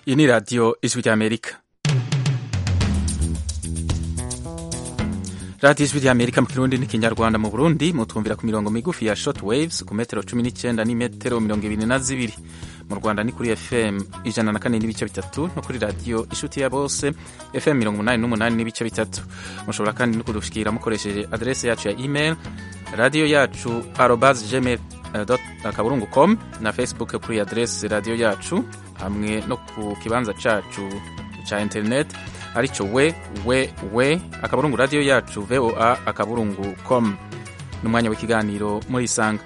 iyi ni radiyo ijwi ry'amerika radiyo ijwi ry'amerika mu kirundi n'ikinyarwanda mu burundi mutwumvira ku mirongo migufi ya short waves ku metero cumi n'icyenda n'imetero mirongo ibiri na zibiri mu rwanda ni kuri fm ijana na kane n'ibice bitatu no kuri radiyo inshuti ya bose fm mirongo umunani n'umunani n'ibice bitatu mushobora kandi no kudushikira mukoresheje aderese yacu ya email radiyo yacu arobas gmail akaburungu com na facebook kuri aderese radiyo yacu hamwe no ku kibanza cacu ca internet arico we we we akaburungu radiyo yacu voa akaburungu com n'umwanya w'ikiganiro muri isanga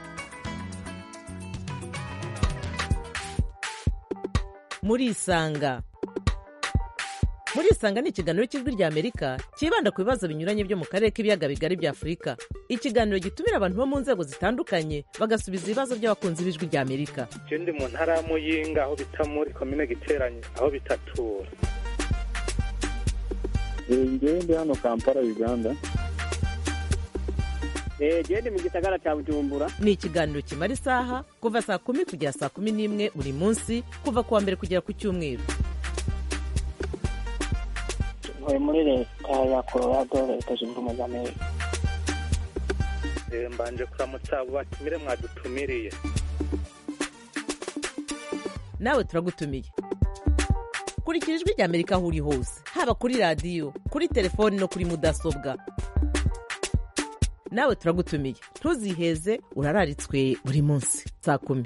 muri isanga muri isanga ni ikiganiro cy'ijwi ry'amerika cyibanda ku bibazo binyuranye byo mu karere k'ibiyaga bigari bya afurika ikiganiro gitumira abantu bo mu nzego zitandukanye bagasubiza ibibazo by'abakunzi b'ijwi ry'amerika je ndi mu ntara ya muyinga aho bita muri komine giteranye aho bitatura ngewe ndi hano kampala uganda gende mu gisagara cya bujumbura ni ikiganiro kimara isaha kuva saa kumi kugera saa kumi n'imwe buri munsi kuva ku wa mbere kugera ku cyumweru ntuye muri leta ya colorado leta zunze ubumwe za amerika Eh, mbanje kuramutsa abo batumire mwadutumiriye nawe turagutumiye kurikira ijwi ry'amerika aho uri hose haba kuri radiyo kuri telefoni no kuri mudasobwa nawe turagutumiye ntuziheze urararitswe buri munsi saa kumi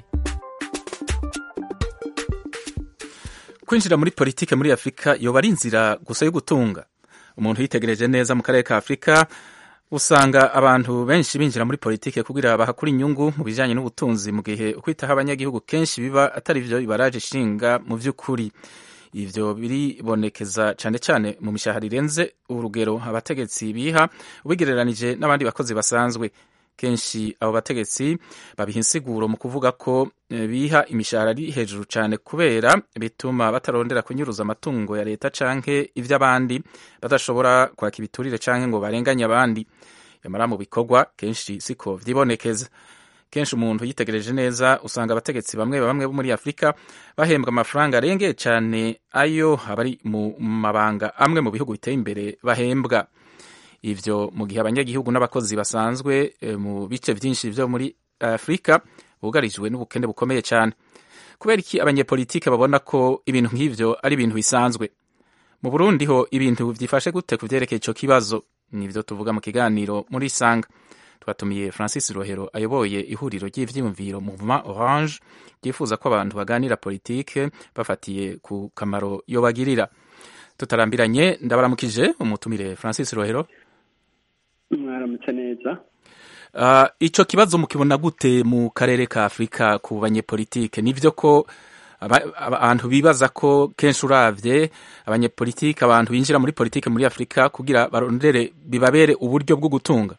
kwinjira muri politike muri afurika yoba ari inzira gusa yo gutunga umuntu yitegereje neza mu karere ka afurika usanga abantu benshi binjira muri politike kugira bahakura inyungu mu bijyanye n'ubutunzi mu gihe ukwitaho abanyagihugu kenshi biba atari byo bibaraje ishinga mu by'ukuri ivyo biribonekeza cyane cyane mu mishahara irenze urugero abategetsi biha ubigereranije n'abandi bakozi basanzwe kenshi abo bategetsi babiha insiguro mu kuvuga ko eh, biha imishahara ari hejuru cyane kubera bituma batarondera kunyuruza amatungo ya leta canke ivy'abandi badashobora kwaka ibiturire canke ngo barenganye abandi yamara mu bikorwa kenshi siko vyibonekeza kenshi umuntu yitegereje neza usanga abategetsi bamwe bamwe bo muri afurika bahembwa amafaranga arengeye cyane ayo abari mu mabanga amwe mu bihugu biteye imbere bahembwa ivyo mu gihe abanyagihugu n'abakozi basanzwe e, mu bice vyinshi vyo muri afurika bugarijwe n'ubukene bukomeye cyane kubera iki abanyepolitike babona ko ibintu nk'ivyo ari ibintu bisanzwe mu burundi ho ibintu vyifashe gute ku vyerekeye ico kibazo nivyo tuvuga mu kiganiro muri sanga twatumiye francis rohero ayoboye ihuriro ry'ivyiyumviro mouvement orange ryifuza ko abantu baganira politike bafatiye ku kamaro yobagirira tutarambiranye ndabaramukije umutumire francis rohero mwaramutse neza Uh, ico kibazo mukibona gute mu karere ka Afrika ku banyepolitike nivyo ko aba- aba- abantu bibaza ko kenshi uravye abanyepolitike abantu binjira muri politike muri Afrika kugira barondere bibabere uburyo bwo gutunga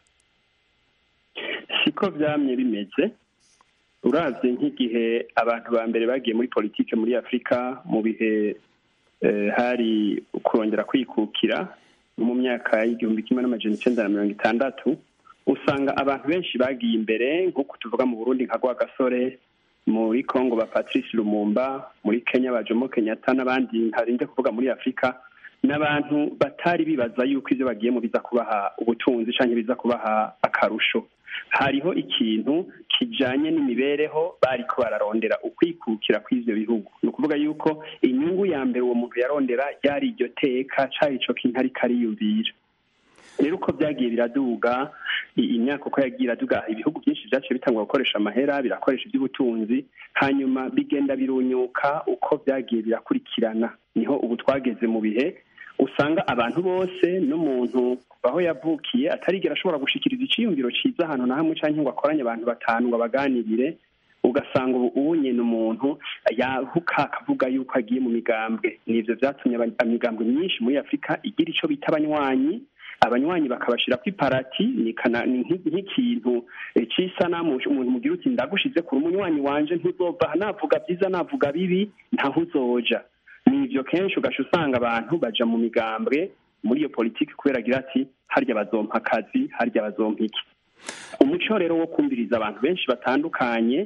siko byamye bimeze uravye nk'igihe abantu ba mbere bagiye muri politike muri afurika mu bihe eh, hari kurongera kwikukira nko mu myaka y'igihumbi kimwe n'amajana icenda na mirongo itandatu usanga abantu benshi bagiye imbere nk'uko tuvuga mu burundi nka gasore muri congo ba patrice lumumba muri kenya ba jomo kenyatta n'abandi ntarinze kuvuga muri afurika n'abantu batari bibaza yuko ivyo bagiyemo biza kubaha ubutunzi canke biza kubaha akarusho hariho ikintu kijanye n'imibereho bariko bararondera ukwikukira kw'ivyo bihugu ni ukuvuga yuko inyungu ya mbere uwo muntu yarondera ryari iryo teka cari ico kintu ariko ariyumvira rero uko byagiye biraduga i- imyaka uko yagiye iraduga ibihugu byinshi vyaciye bitangwa gukoresha amahera birakoresha iby'ubutunzi hanyuma bigenda birunyuka uko byagiye birakurikirana niho ubu twageze mu bihe usanga abantu bose n'umuntu kuva aho yavukiye atarigera ashobora gushikiriza iciyumviro ciza ahantu na hamwe canke ngo akoranye abantu batanu ngo abaganirire ugasanga ubu ubu nyine umuntu yahuka akavuga yuko agiye mu migambwe nivyo vyatumye aba- imigambwe myinshi muri afurika igira ico bita abanywanyi abanywanyi bakabashira ku iparati ni kana- ni nk'i- nk'ikintu eh, c'isanamu umuntu mugira uti ndagushize kuri umunywanyi wanje ntuzova aha navuga byiza navuga bibi ntaho uzoja nivyo kenshi ugaca usanga abantu baja mu migambwe muri iyo politiki kubera agira ati harya bazompa akazi harya bazompa iki umuco rero wo kumviriza abantu benshi batandukanye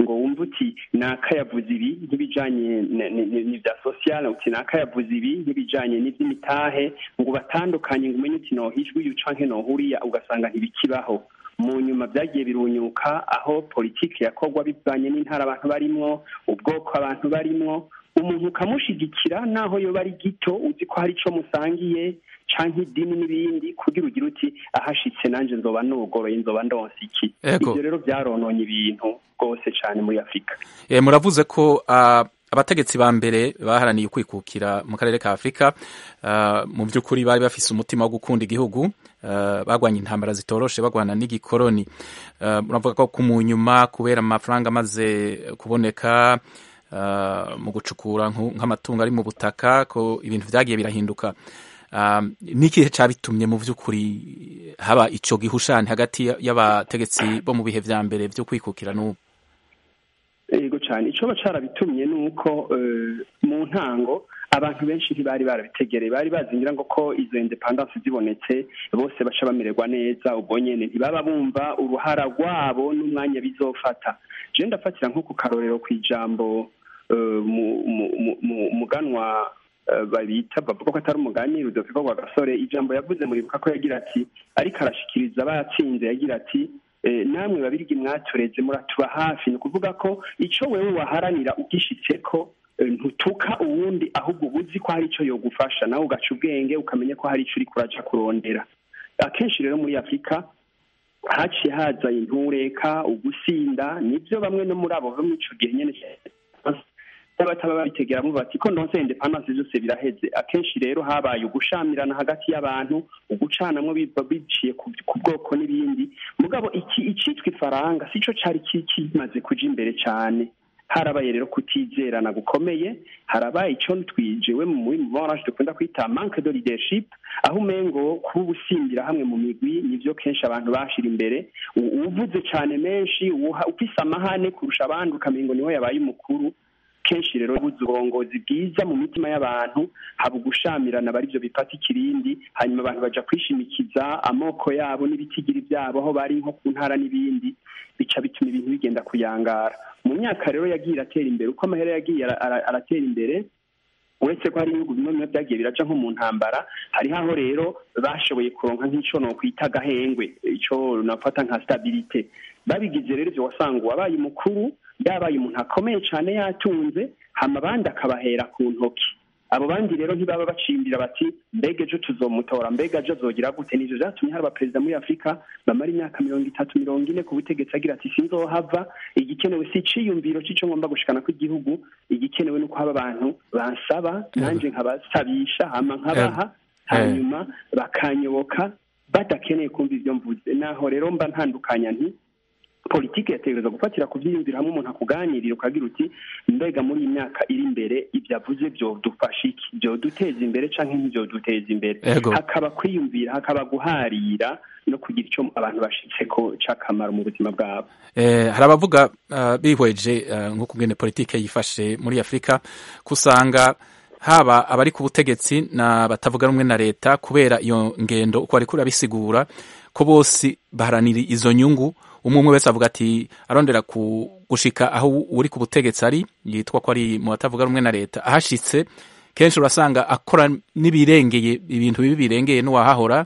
ngo wumve uti naka yavuze ibi nk'ibijanye n'ibya sosiyale uti naka yavuze ibi nk'ibijanye n'ivy'imitahe ngo batandukanye ngo umenye uti nohijwe uyu canke nohuriya ugasanga ntibikibaho mu nyuma byagiye birunyuka aho politiki yakorwa bivanye n'intara abantu barimwo ubwoko abantu barimwo umuntu ukamushigikira naho yoba ari gito uzi ko hari ico musangiye canke idini n'ibindi kugira ugire uti ahashitse nanje nzoba nugoroye nzoba ndonse iki ivyo rero vyarononye ibintu rwose cane muri afurika e, muravuze ko uh, abategetsi ba mbere baharaniye ukwikukira mu karere ka afurika uh, mu by'ukuri bari bafise umutima wo gukunda igihugu uh, bagwanya intambara zitoroshe bagwana n'igikoroni uh, muravuga ko kumunyuma kubera amafaranga amaze kuboneka uh, mu gucukura nk'amatungo ari mu butaka ko ibintu vyagiye birahinduka n'ikihe cyabitumye mu by'ukuri haba icyo gihushani hagati y'abategetsi bo mu bihe vya mbere byo kwikukira n'ubu yego cyane icyo cyarabitumye ni uko mu ntango abantu benshi ntibari barabitegereye bari bazingira ngo ko izo independence zibonetse bose baca bamererwa neza ubwo nyene ntibaba bumva uruhara rwabo n'umwanya bizofata je ndafatira nko ku karorero ku ijambo muganwa babita bavuga ko atari umugani rudoviko rwa gasore ijambo yavuze muribuka ko yagira ati ariko arashikiriza abatsinze yagira ati namwe babirigi mwatureze muratuba hafi ni ukuvuga ko icyo wewe waharanira ugishitse ko ntutuka uwundi ahubwo uba uzi ko hari icyo yogufasha nawe ugaca ubwenge ukamenya ko hari icyo uri kuraca kurondera akenshi rero muri afurika haciye haza intureka ugusinda nibyo bamwe no muri abo bo muri icyo gihe nyine bataba babitegeramo bati ko ndonse independence byose biraheze akenshi rero habaye ugushamirana hagati y'abantu ugucanamwo biciye ku bwoko n'ibindi mugabo iki icitwa ifaranga sico cari kimaze kuja imbere cane harabaye rero kutizerana gukomeye harabaye ico twijewe mu morage dukunda kwita manque de leadership aho umengo kuba ubusimbira hamwe mu migwi nivyo kenshi abantu bashira imbere uvuze cane menshi ufise amahane kurusha abandi ukamengo niwe yabaye umukuru kenshi rero buze uburongozi bwiza mu mitima y'abantu haba ugushamirana bari byo bifata ikirindi hanyuma abantu baja kwishimikiza amoko yabo n'ibitigiri byabo aho bari nko ku ntara n'ibindi bica bituma ibintu bigenda kuyangara mu myaka rero yagiye iratera imbere uko amahera yagiye aratera imbere uretse ko hari ibihugu bimwe bimwe byagiye biraca nko mu ntambara hariho aho rero bashoboye kuronka nk'ico nokwita agahengwe ico nafata nka stabilite babigize rero ivyo wasanga uwabaye umukuru yabaye umuntu akomeye cyane yatunze hama abandi akabahera ku ntoki abo bandi rero ntibaba bacimbira bati mbega ejo tuzomutora mbega ejo azogira gute nivyo vyatumye hari abaperezida muri afurika bamara imyaka mirongo itatu mirongo ine ku butegetsi agira ati sinzohava igikenewe si iciyumviro c'ico ngomba gushikana kw'igihugu igikenewe nuko haba abantu bansaba nanje nkabasabisha hama nkabaha hanyuma bakanyoboka badakeneye kumva ivyo mvuze naho rero mba ntandukanya nti politiki yategereza gufatira ku byiyumvira hamwe umuntu akuganirira ukagira uti mbega muri iyi myaka iri imbere ibyo avuze byodufasha iki byoduteza imbere canke ntibyoduteza imbere hakaba kwiyumvira hakaba guharira no kugira icyo abantu bashitse ko c'akamaro mu buzima bwabo hari abavuga bihweje nk'uko ngene politiki yifashe muri afurika kusanga haba abari ku butegetsi na batavuga rumwe na leta kubera iyo ngendo uko bariko urabisigura ko bose baharanira izo nyungu umwe umwe wese avuga ati arondera gushika aho uri ku butegetsi ari yitwa ko ari mu batavuga rumwe na leta ahashitse kenshi urasanga akora n'ibirengeye ibintu bibi birengeye n'uwahahora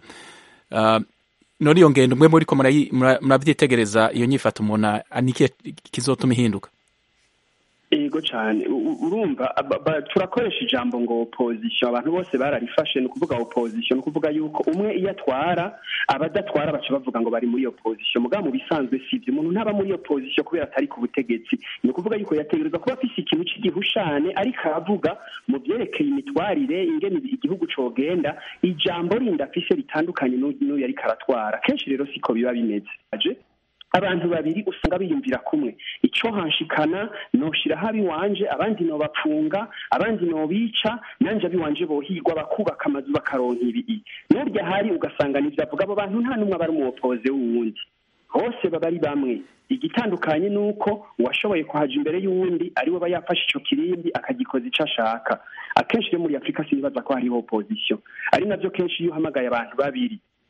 none iyo ngendo umwe muri ko murabyitegereza iyo nyifata umuntu nikiye kizotuma ihinduka yego cyane urumva turakoresha ijambo ngo opozisiyo abantu bose bararifashe ni ukuvuga opozisiyo ni ukuvuga yuko umwe iyo atwara abadatwara baca bavuga ngo bari muri opozisiyo mugabo mu bisanzwe si ibyo umuntu ntaba muri opozisiyo kubera atari ku butegetsi ni ukuvuga yuko yategereza kuba afise ikintu cy'igihushane ariko aravuga mu byerekeye imitwarire ingene igihugu cogenda ijambo rindi afise ritandukanye n'uyu ariko aratwara kenshi rero siko biba bimeze abantu babiri usanga biyumvira kumwe icyo hanshikana noshiraho abiwanje abandi nobapfunga abandi nobica nanje abiwanje bohigwa bakubaka amazu bakaronka ibii n'urya hari ugasanga nivyo avuga abo bantu nta n'umwe aba ari umuwopoze w'uwundi bose baba ari bamwe igitandukanye ni uko uwashoboye kuhaja imbere y'uwundi ari we aba yafashe ico kirindi akagikoza ico ashaka akenshi rero muri afurika sinibaza ko hariho opozisiyo ari navyo kenshi iyo uhamagaye abantu babiri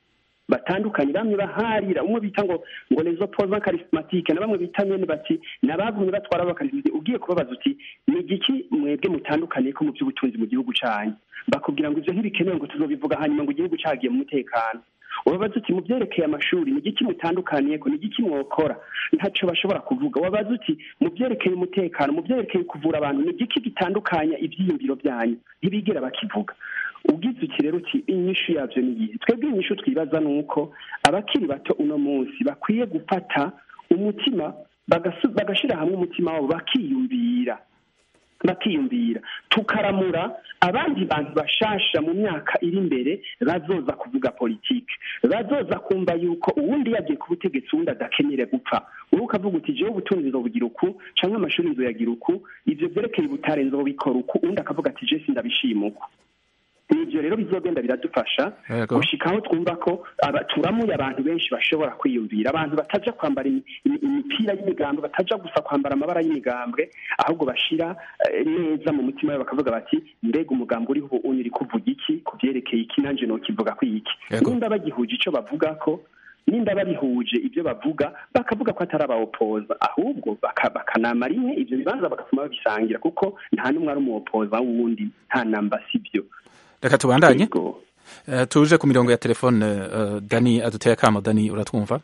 batandukanye bamwe baharira umwe bita ngo ngo les opposants charismatiques na bamwe bita nyene bati nabagumye batwara abakarismati ugiye kubabaza uti ni igiki mwebwe mutandukaniye ko mu by'ubutunzi mu gihugu canyu bakubwira ngo ivyo ntibikenewe ngo tuzobivuga hanyuma ngo igihugu cagiye mu mutekano wabaza uti mu byerekeye amashuri ni igiki mutandukaniye ko ni igiki mwokora ntaco bashobora kuvuga wabaza uti mu byerekeye umutekano mu byerekeye kuvura abantu ni igiki gitandukanya ivyiyumviro byanyu ntibigera bakivuga ubwiza uti rero uti inyishu yavyo ni iyihe twebwe inyishu twibaza ni uko abakiri bato uno munsi bakwiye gufata umutima bagasu- bagashira hamwe umutima wabo bakiyumvira bakiyumvira tukaramura abandi bantu bashasha mu myaka iri imbere bazoza kuvuga politike bazoza kumva yuko uwundi yagiye ku butegetsi uwundi adakenyere gupfa wowe ukavuga uti jewe ubutunzi nzobugira uku canke amashuri nzoyagira uku ivyo vyerekeye ubutare nzobikora uku uwundi akavuga ati je sindabishima uku ivyo rero bizogenda biradufasha Yego. gushika aho twumva ko aba- turamuye abantu benshi bashobora kwiyumvira abantu bataja kwambara imi- imi- imipira y'imigambwe bataja gusa kwambara amabara y'imigambwe ahubwo bashira eh, neza mu mutima wabo bakavuga bati mbega umugambi uriho ubu uri kuvuga iki ku vyerekeye iki nanje nokivuga ko iki Yego. nimba bagihuje ico bavuga ko nimba babihuje ibyo bavuga bakavuga ko atari abawopoza ahubwo baka- bakanama rimwe ivyo bibanza bagatuma babisangira kuko nta n'umwe ari umuwopoza w'uwundi nta namba sibyo reka tubandanye Yego. Eh, tuje ku mirongo ya telefone eh, dani aduteye akamo dani uratwumva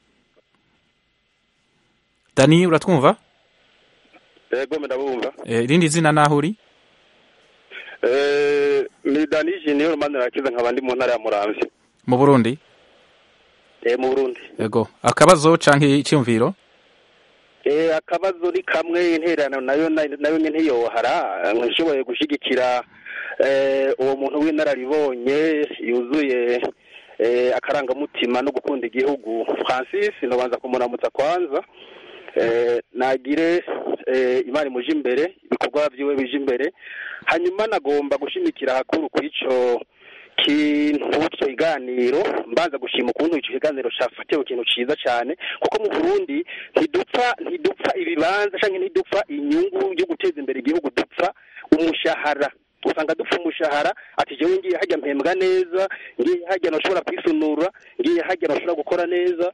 dani uratwumva yego ndabumva Eh, irindi zina naho uri Eh, ni danije niyo rumande rakiza nkaba ndi mu ntara ya muramvya mu burundi eh mu burundi yego akabazo canke icyumviro eh akabazo ni kamwe intererano nayo nayo nyene ntiyohara nshoboye gushigikira eh uwo muntu w'inararibonye yuzuye eh akarangamutima no gukunda igihugu Francis nobanza kumuramutsa kwanza eh nagire eh imana imuje imbere ibikorwa vyiwe bije imbere hanyuma nagomba gushimikira hakuru kw'ico kintu ico kiganiro mbanza gushima ukuntu ico kiganiro cafatiwe ikintu ciza cane kuko mu Burundi ntidupfa ntidupfa ibibanza canke ntidupfa inyungu yo guteza imbere igihugu dupfa umushahara usanga dupfa umushahara ati jewe ngiye hajya mpembwa neza ngiye hajya nashobora kwisunura ngiye hajya nashobora gukora neza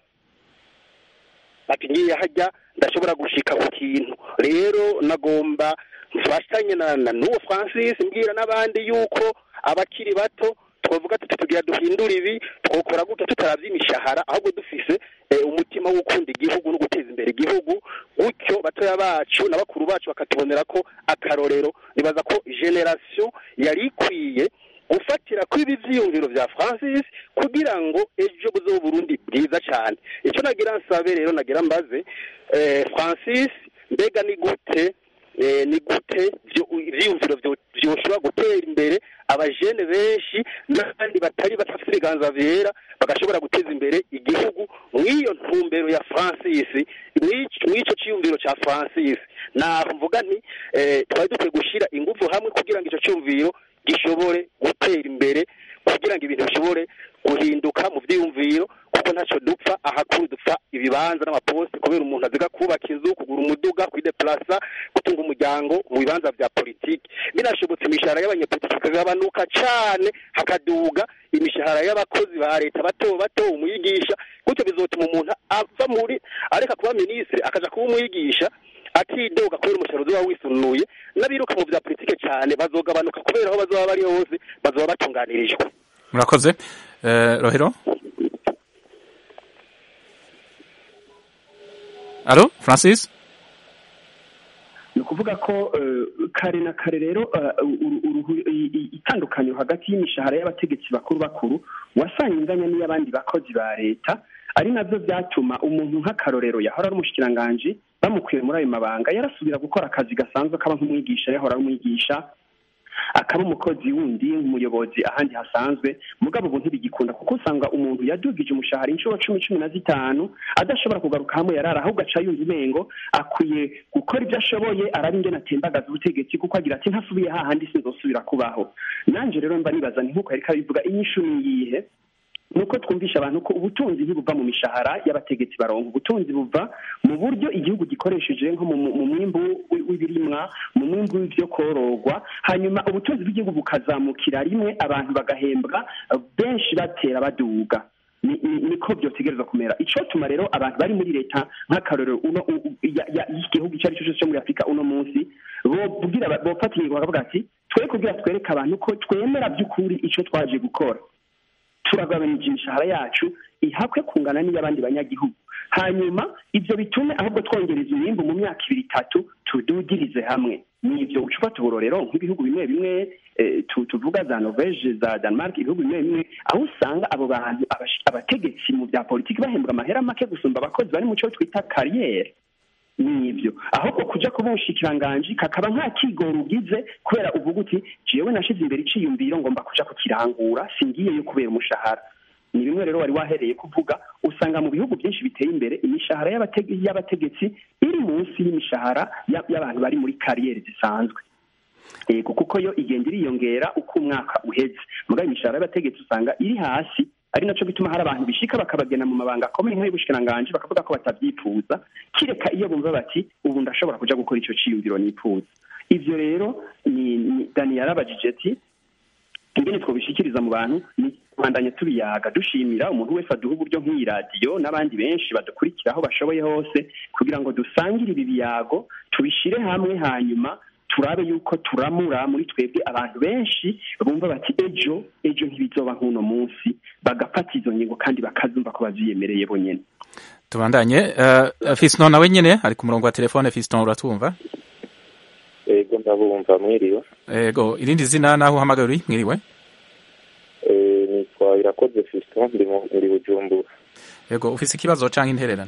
ati ngiye hajya ndashobora gushika ku kintu rero nagomba mfashanye na na n'uwo Francis mbwira n'abandi yuko abakiri bato twavuga tuti tugira duhindura ibi twokora gutya tutaravye imishahara ahubwo dufise eh, umutima wo gukunda igihugu no guteza imbere igihugu gutyo batoya bacu na bakuru bacu bakatubonera ko akarorero nibaza ko generation yari ikwiye gufatira kuri ibi vyiyumviro vya Francis kugira ngo ejo buzobe Burundi bwiza cyane icyo nagira nsabe rero nagira mbaze eh, Francis mbega ni gute eh, ni gute vyo- ivyiyumviro vyo- vyoshobora gutera imbere abajene benshi n'abandi batari batafite ibiganza vyera bagashobora guteza imbere igihugu mw'iyo ntumbero ya Francis mw'ico mw'ico ciyumviro ca Francis naho mvuga nti eh, twari dukwiye gushira ingufu hamwe kugira ngo ico cyumviro gishobore gutera imbere kugira ngo ibintu bishobore guhinduka mu vyiyumviro kuko ntacyo dupfa ahakuru dupfa ibibanza n'amaposte kubera umuntu aziga kubaka inzu kugura umuduga kwideplasa gutunga umuryango mu bibanza vya politiki binashobotse imishahara y'abanyepolitiki ikagabanuka cane hakaduga imishahara y'abakozi ba leta bato bato umwigisha gutyo bizotuma umuntu ava muri areka kuba minisitiri akaja kuba umwigisha atidoga kubera umushahara uzoba wisunuye n'abiruka mu vya politike cyane bazogabanuka kubera aho bazoba bari hose bazoba batunganirijwe murakoze Eh, rohero alo francis ni ukuvuga ko eh, kare na kare rero eh, uru- uruhu- i- i- itandukaniro hagati y'imishahara y'abategetsi bakuru bakuru wasanga inganya n'iy'abandi bakozi ba leta ari navyo vyatuma umuntu nk'akarorero yahora ari umushikiranganji bamukuye muri ayo mabanga yarasubira gukora akazi gasanzwe kaba nk'umwigisha yahora ari umwigisha akaba umukozi wundi nk'umuyobozi ahandi hasanzwe mugabo ubu ntibigikunda kuko usanga umuntu yadugije umushahara inshuro cumi cumi na zitanu adashobora kugaruka hamwe yarara ahubwo aca yumva umengo akwiye gukora ibyo ashoboye araba ingene atembagaza ubutegetsi kuko agira ati ntasubiye hahandi sinzosubira kubaho nanje rero mba nibaza ni nk'uko yariko abivuga inyishu niyihe nuko twumvisha abantu ko ubutunzi ntibuva mu mishahara y'abategetsi baronka ubutunzi buva mu buryo igihugu gikoresheje nko mu mu mwimbu wi- w'ibirimwa mu mwimbu w'ivyo kororwa hanyuma ubutunzi bw'igihugu bukazamukira rimwe abantu bagahembwa eh, benshi batera baduga ni- ni- niko byotegereza kumera icotuma rero abantu bari muri leta nk'akarorero uno u- u- ya- ya- y'igihugu icyo ari cyo cyose cyo muri afurika uno munsi bobwira aba- bofata ingingo bakavuga ati twe kugira twereke abantu ko twemera by'ukuri icyo twaje gukora turagabanije imishahara yacu ihakwe kungana n'iy'abandi banyagihugu hanyuma ibyo bitume ahubwo twongereza umwimbu mu myaka ibiri itatu tudugirize hamwe ni ibyo uca ufata uburorero nk'ibihugu bimwe bimwe eh, tu- tuvuga za norvege za denmark ibihugu bimwe bimwe aho usanga abo bantu abash- abategetsi mu bya politiki bahembwa amahera make gusumba abakozi bari mu cyo twita kariyeri nibyo ahubwo kuja kuba umushikiranganji kakaba nta kigoro ugize kubera uvuga uti jewe nashize imbere iciyumviro ngomba kuja kukirangura singiyeyo kubera umushahara ni bimwe rero wari wahereye kuvuga usanga mu bihugu byinshi biteye imbere imishahara y'abate- y'abategetsi iri munsi y'imishahara ya- y'abantu bari muri kariyeri zisanzwe yego kuko yo igenda iriyongera uko umwaka uheze mugabo imishahara y'abategetsi usanga iri hasi ari naco gituma hari abantu bishika bakabagena mu mabanga akomeye nk'ay'ubushikiranganji bakavuga ko batabyifuza kireka iyo bumva bati ubu ndashobora kuja gukora ico ciyumviro nifuza ivyo rero ni, ni dani yarabajije ati ingene twobishikiriza mu bantu ni kubandanya tubiyaga dushimira umuntu wese aduha uburyo nk'iyi radiyo n'abandi benshi badukurikira aho bashoboye hose kugira ngo dusangire ibi biyago tubishire hamwe hanyuma turabe yuko turamura muri twebwe abantu benshi bumva bati ejo ejo ntibizoba nk'uno munsi bagafata izo ngingo kandi bakazumva ko baziyemereye bonyene tubandanye uh, fiston nawe nyene ari ku murongo wa telefone fiston uratwumva ego ndabumva mwiriwe ego irindi zina naho uhamagaye uri mwiriwe Eh, nitwa irakoze fiston ndi mu- ndi bujumbura ego ufise ikibazo canke intererano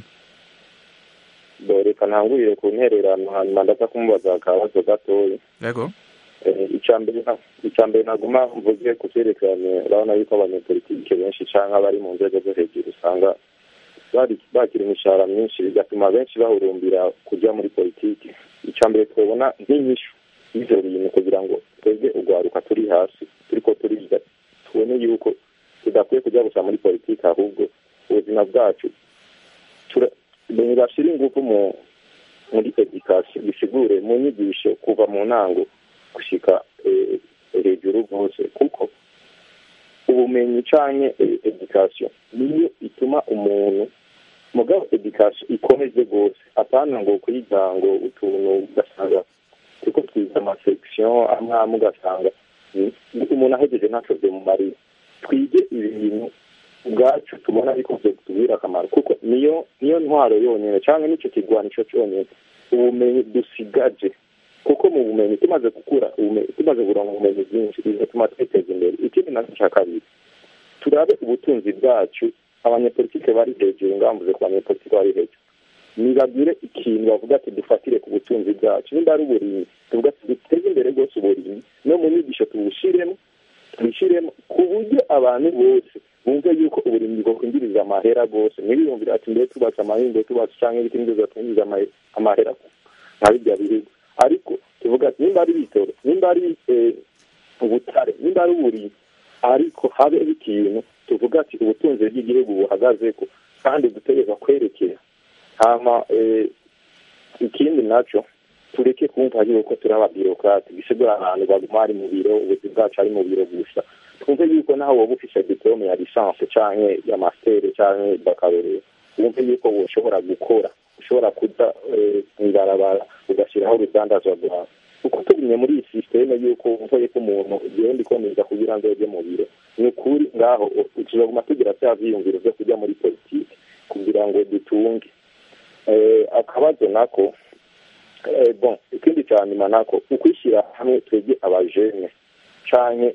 Bo, reka ntangurire ku ntererano hanyuma ndaza kumubaza akabazo gatoya ego Eh, icya mbere na- icya mbere naguma mvuge ku vyerekeranye urabona yuko abanyepolitike benshi canke abari mu nzego zo hejuru usanga bari- bakira imishahara myinshi bigatuma benshi bahurumbira kuja muri politiki icya mbere twabona nk'inyishu y'ivyo bintu kugira ngo twebwe urwaruka turi hasi turiko turiga tubone yuko tudakwiye kuja gusa muri politiki ahubwo ubuzima bwacu tura- ntibashira ingufu mu muri edikasiyo bisigure mu nyigisho kuva mu ntango gushika eh, hejuru rwose kuko ubumenyi canke eh, edikasiyo niyo ituma umuntu mugabo edikasiyo ikomeze rwose apana ngo kwiga ngo utuntu ugasanga turiko twiga amasekisiyo amwe amwe ugasanga mm, umuntu ahejeje ntaco vyomumarira twige ibintu ubwacu tubona ariko vyotubwira akamaro kuko niyo niyo ntwaro yonyene canke nico kigwanisho conyene ubumenyi dusigaje kuko mu bumenyi tumaze gukura ubumenyi tumaze kuronka ubumenyi bwinshi bizatuma twiteza imbere ikindi nacyo cya kabiri turabe ubutunzi bwacu abanyepolitike bari hejuru ngambuze ku banyepolitike bari hejuru nibagire ikintu bavuga ati dufatire ku butunzi bwacu nimba ari uburimyi tuvuga ati duteze imbere rwose uburimyi no mu nyigisho tubushiremo tubishiremo ku buryo abantu bose bumve yuko uburimyi bwokwinjiriza amahera rwose ntibiyumvire ati mbere tubatse amahingo tubatse cyangwa ibiti nibyo twinjiza amahera nka birya bihugu ariko tuvuga ati nimba ari bitoro nimba ari eh, ubutare nimba ari uburimyi ariko habe ikintu tuvuga ati ubutunzi bw'igihugu buhagazeko kandi dutegereza kwerekera hama eh, ikindi naco tureke kumva yuko turi ababirokrate bisigura abantu baguma ari mu biro ubuzi bwacu ari mu biro gusa twumve yuko naho woba ufise diplome ya licence canke ya master canke baccalaureat wumve yuko woshobora gukora ushobora kuja eh, mw'ibarabara ugashyiraho urudandazwa rwawe kuko tugumye muri iyi sisiteme yuko wumva yuko umuntu igenda ikomeza kugira ngo ujye mu biro ni ukuri ngaho tuzaguma tugira vya vyiyumviro vyo kujya muri politiki kugira ngo dutunge eh, akabazo nako eh, bon ikindi ca nyuma nako ukwishyira hamwe twebwe abajene canke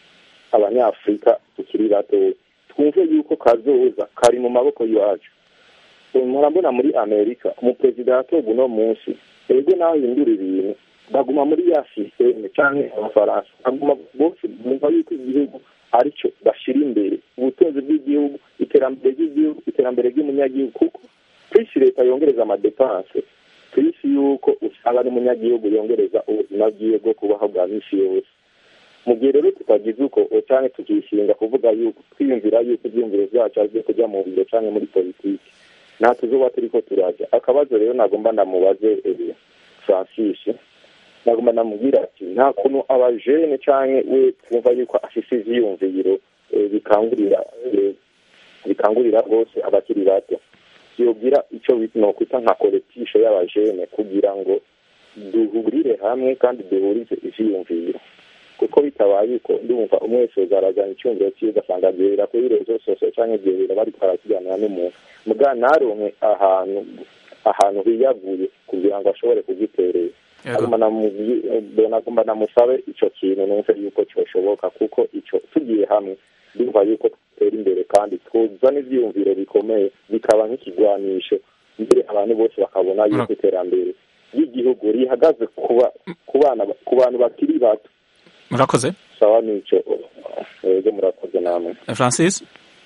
abanyafurika tukiri bato twumve yuko kazoza kari mu maboko yacu murabona muri amerika umuperezida yatoga uno munsi ego naho ahindura ibintu baguma muri ya sisiteme canke abafaransa baguma bose bumva yuko igihugu arico bashira imbere ubutunzi bw'igihugu iterambere ry'igihugu iterambere ry'umunyagihugu kuko kwisi leta yongereza amadepanse kwisi yuko usanga n'umunyagihugu yongereza ubuzima bwiwe bwo kubaho bwa misi yose mu gihe rero tutagize uko canke tukishinga kuvuga yuko twiyumvira yuko ivyiyumviro vyacu ari vyo kuja mu biro canke muri politiki nta tuzoba turiko turaja akabazo rero nagomba ndamubaze eh, francis nagomba ndamubwira ati nta kuntu abajene canke we twumva yuko afise ivyiyumviro eh, bikangurira eh, bikangurira rwose abakiri bato yogira icyo nokwita nka koletisho y'abajene kugira ngo duhurire hamwe kandi duhurize ivyiyumviro kuko bitabaye uko ndumva umwe wese yozarazana icyumviro cyiwe ugasanga agihera kuri rezo sosiyo cyangwa igihera bariko barakiganira n'umuntu muga ntaronke ahantu ahantu hiyaguye kugira ngo ashobore kugiterera nagomba namusabe ico kintu numve yuko cyoshoboka kuko ico tugiye hamwe ndumva yuko dutera imbere kandi twuzana ivyiyumviro bikomeye bikaba nk'ikigwanisho mbere abantu bose bakabona yuko iterambere ry'igihugu rihagaze ku bantu bakiri bato murakoze sawa nico ego murakoze namwe francis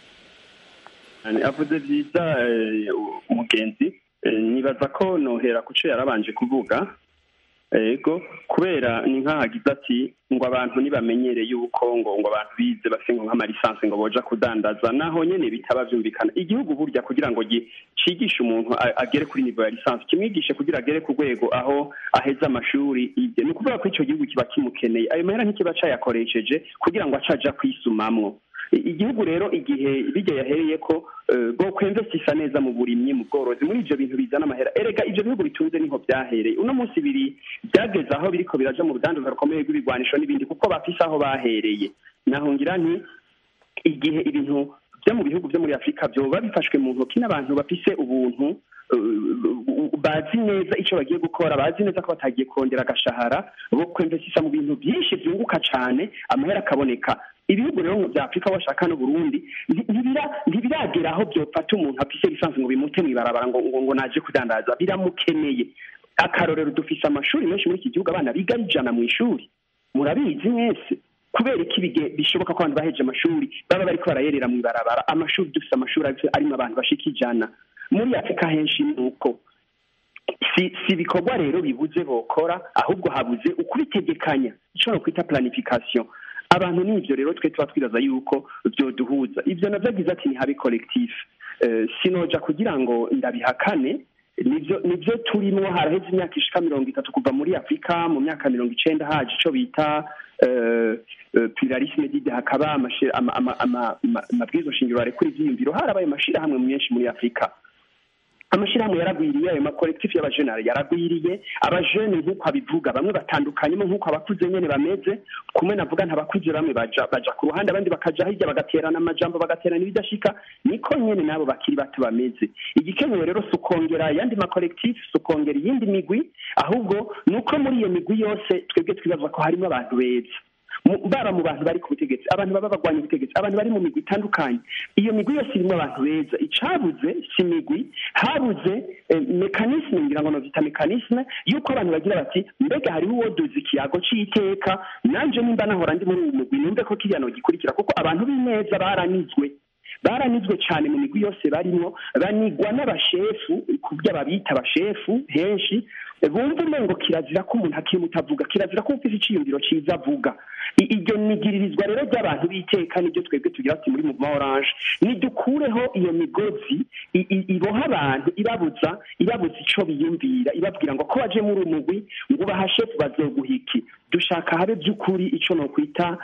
avuze byiza umugenzi nibaza ko nohera ku cyo yarabanje kuvuga ego kubera ni nk'ahagize ati ngo abantu ntibamenyere yuko ngo ngo abantu bize bafite nk'amalisansi ngo boja kudandaza naho nyene bitaba vyumvikana igihugu burya kugira ngo cigishe umuntu agere kuri nivo ya lisansi kimwigishe kugira agere ku rwego aho aheza amashuri ibye ni ukuvuga ko ico gihugu kiba kimukeneye ayo mahera ntikiba cayakoresheje kugira ngo acaja kwisumamwo igihugu rero igihe bijya yahereye ko bwo kwemvesisa neza mu burimyi mu bworozi muri ivyo bintu bizana amahera erega ivyo bihugu bitunze niho byahereye uno munsi biri byageze aho biriko biraja mu rudandaza rukomeye rw'ibigwanisho n'ibindi kuko bafise aho bahereye naho ngira nti igihe ibintu byo mu bihugu byo muri afurika byoba bifashwe mu ntoki n'abantu bafise ubuntu bazi neza icyo bagiye gukora bazi neza ko batagiye kongera agashahara bo kwemvesisa mu bintu byinshi byunguka cyane amahera akaboneka ibihugu rero bya afurika washaka no burundi ntibiragera aho byofata umuntu afise lisansi ngo bimute mw'ibarabara ngo ngo naje kudandaza biramukeneye akarorero dufise amashuri menshi muri iki gihugu abana biga ijana mu ishuri murabizi mwese kubera iki bishoboka ko abantu baheje amashuri baba bariko barayerera mw'ibarabara amashuri dufise amashuri arimo abantu bashika ijana muri afurika henshi ni uko si si ibikorwa rero bibuze bokora ahubwo habuze ukubitegekanya icyo no kwita planification abantu n'ivyo rero twe tuba twibaza yuko vyoduhuza ivyo navyo agize ati ntihabe collectif sinoja kugira ngo ndabihakane nivyo nivyo turimwo haraheze imyaka ishika mirongo itatu kuva muri afurika mu myaka mirongo icenda haje ico bita pluralisme dide hakaba amabwiriza shingiro arekura ivyiyumviro harabaye amashirahamwe menshi muri afurika amashirahamwe yaragwiriye ayo makolektifu y'abajenari yaragwiriye abajene nk'uko abivuga bamwe batandukanyemo nk'uko abakuze nyene bameze kumwe navuga ntabakuze bamwe baja baja ku ruhande abandi bakaja hirya bagaterana amajambo bagaterana ibidashika niko nyene nabo bakiri bato bameze igikenewe rero si ukongera ayandi makolektifu si ukongera iyindi migwi ahubwo ni uko muri iyo migwi yose twebwe twibaza ko harimo abantu beza baba mu bantu bari ku butegetsi abantu baba bagwanya ubutegetsi abantu bari mu migwi itandukanye iyo migwi yose irimo abantu beza icabuze si imigwi habuze mekanisme ngira ngo novyita mekanisme yuko abantu bagira bati mbega hariho uwo duzi ikiyago c'iteka nanje nimba nahora ndi muri uwu mugwi numve ko kiriya nogikurikira kuko abantu b'ineza baranizwe baranizwe cyane mu migwi yose barimo banigwa n'abashefu ku byo babita abashefu henshi bumva umengo kirazira ko umuntu akiri muto avuga kirazira ko ufite iciyumviro cyiza avuga iryo nigiririzwa rero ry'abantu b'iteka nibyo twebwe tugira ati muri muvuma oranje nidukureho iyo migozi iboha abantu ibabuza ibabuza ico biyumvira ibabwira ngo ko baje muri umugwi ngo ubaha shefu bazoguhiki dushaka habe by'ukuri ico nokwita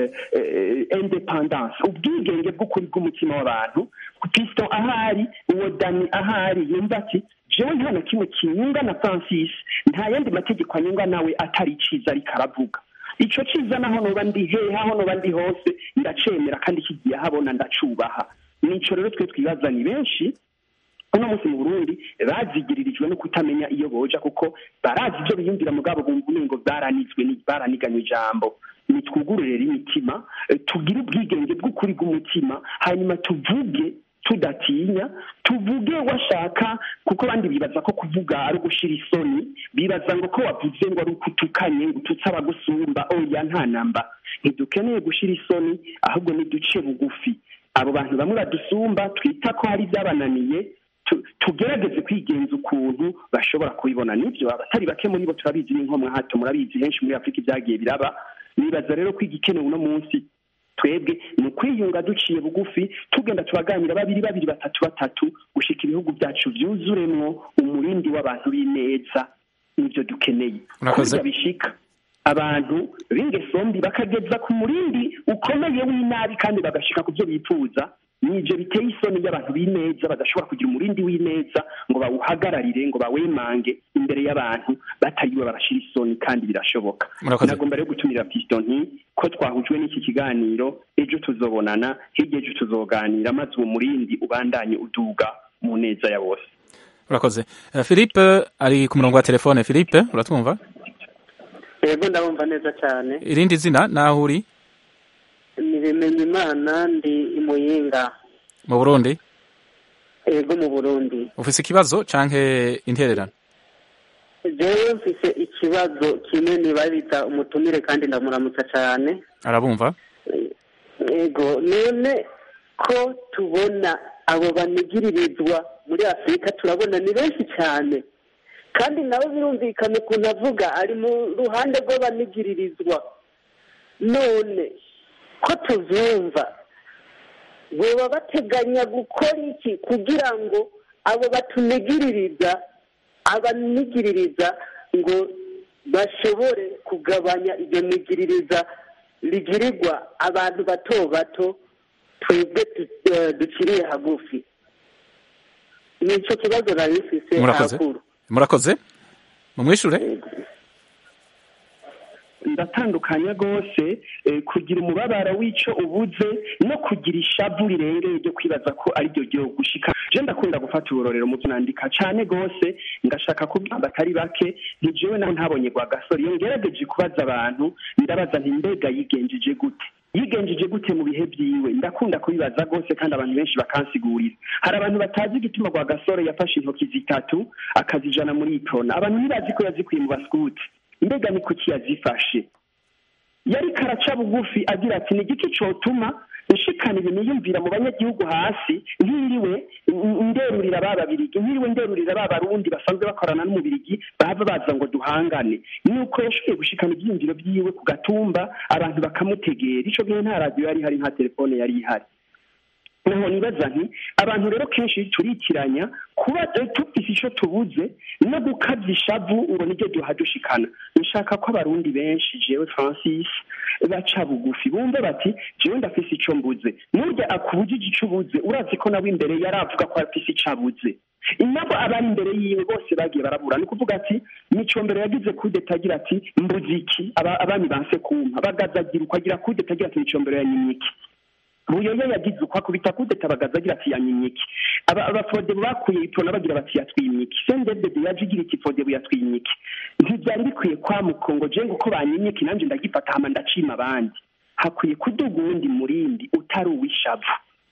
independance ubwigenge bw'ukuri bw'umutima w'abantu piston ahari uwo dani ahari yumva ati jewe nta na kimwe kinyunga na francis nta yandi mategeko anyunga nawe atari iciza ariko aravuga ico ciza naho noba ndi hehe aho noba ndi hose ndacemera kandi kigiye ahabona ndacubaha nico rero twe twibaza ni benshi uno munsi mu burundi bazigiririjwe no kutamenya iyo boja kuko barazi ibyo biyumvira mugabo bumva umengo baranizwe baraniganywe ijambo nitwugurure rero imitima tugire ubwigenge bw'ukuri bw'umutima hanyuma tuvuge tudatinya tuvuge washaka kuko abandi bibaza ko kuvuga ari ugushira isoni bibaza ngo ko wavuze ngo ari ukutukanye ngo ututse abagusumba oya nta namba ntidukeneye gushira isoni ahubwo niduce bugufi abo bantu bamwe badusumba twita ko hari ibyabananiye tugerageze kwigenza ukuntu bashobora kubibona nibyo abatari bake muri bo turabizi n'inkomwa hato murabizi henshi muri afurika ibyagiye biraba nibaza rero ko igikenewe uno munsi twebwe ni ukwiyunga duciye bugufi tugenda tubaganira babiri babiri batatu batatu gushika ibihugu byacu byuzuremwo umurindi w'abantu b'ineza nibyo dukeneye kurya bishika abantu b'ingeso mbi bakageza ku murindi ukomeye w'inabi kandi bagashika ku byo bifuza nibyo biteye isoni y'abantu b'ineza badashobora kugira umurindi w'ineza ngo bawuhagararire ngo bawemange imbere y'abantu batariwe barashira isoni kandi birashoboka Murakoze. nagomba rero gutumira piston nti ko twahujwe n'iki kiganiro ejo tuzobonana hirya ejo tuzoganira maze uwo murindi ubandanye uduga mu neza ya bose urakoze Eh, philippe ari ku murongo wa telefone philippe uratwumva yego ndabumva neza cyane irindi zina naho uri nibimenya imana ndi imuyinga mu burundi yego mu burundi ufise ikibazo canke intererano jewe mfise ikibazo kimwe nibariza umutumire kandi ndamuramutsa cyane arabumva yego none ko tubona abo banigiririzwa muri afurika turabona ni benshi cyane kandi nabo birumvikana ukuntu avuga ari mu ruhande rw'abanigiririzwa none ko tuvyumva boba bateganya gukora iki kugira ngo abo batunigiririza abanigiririza ngo bashobore kugabanya iryo migiririza rigirirwa abantu bato bato twebwe tu- eh, duciriye hagufi nico kibazo nari mfise murakoze hakuru murakoze mumwishure ndatandukanya rwose eh, kugira umubabaro w'ico ubuze no kugira ishavu rirengeye ryo kwibaza ko ari ryo ryo gushika je ndakunda gufata uburorero mu byo nandika cane rwose ngashaka kubwira batari bake nti jewe naho ntabonye gwa gasore iyo ngerageje kubaza abantu ndabaza nti mbega yigenjeje gute yigenjeje gute mu bihe byiwe ndakunda kubibaza rwose kandi abantu benshi bakansigurira hari abantu batazi igituma gwa gasore yafashe intoki zitatu akazijana muri itona abantu ntibazi ko yazikuye mu baskuti mbega ni kuki yazifashe yari karaca bugufi agira ati ni igiti cotuma nshikana ibintu yumvira mu banyagihugu hasi nkiriwe n- nderurira ba babirigi nkiriwe nderurira ba barundi basanzwe bakorana n'umubirigi bava baza ngo duhangane nuko yashoboye gushikana ibyiyumviro byiwe ku gatumba abantu bakamutegera ico gihe nta radiyo yari ihari nta telefone yari ihari naho nibaza nti abantu rero kenshi turitiranya kuba eh, tufise ico tubuze no gukavya ishavu ngo niryo duhadushikana nshaka ko abarundi benshi jewe francis baca bugufi bumve bati jewe ndafise ico mbuze nurya akubujije ico ubuze urazi ko nawe imbere yari avuga ko afise ico abuze inabo abari imbere yiwe bose bagiye barabura ni ukuvuga ati mico mbere yagize kudeta agira ati mbuze iki Aba- abami banse kumpa bagazagira uko agira kudeta agira ati mico mbere yanyimye iki buyoyo yagize uko akubita kudeta bagaza agira ati yanyimye iki Aba- abafodebu bakuye itona bagira bati yatwimye iki sendedede yaje igira iki fodebu yatwimye iki ntibyari bikwiye kwamuka ngo je ngo ko banyimye iki nanjye ndagifata hama ndacima abandi hakwiye kuduga uwundi murindi utari uw'ishavu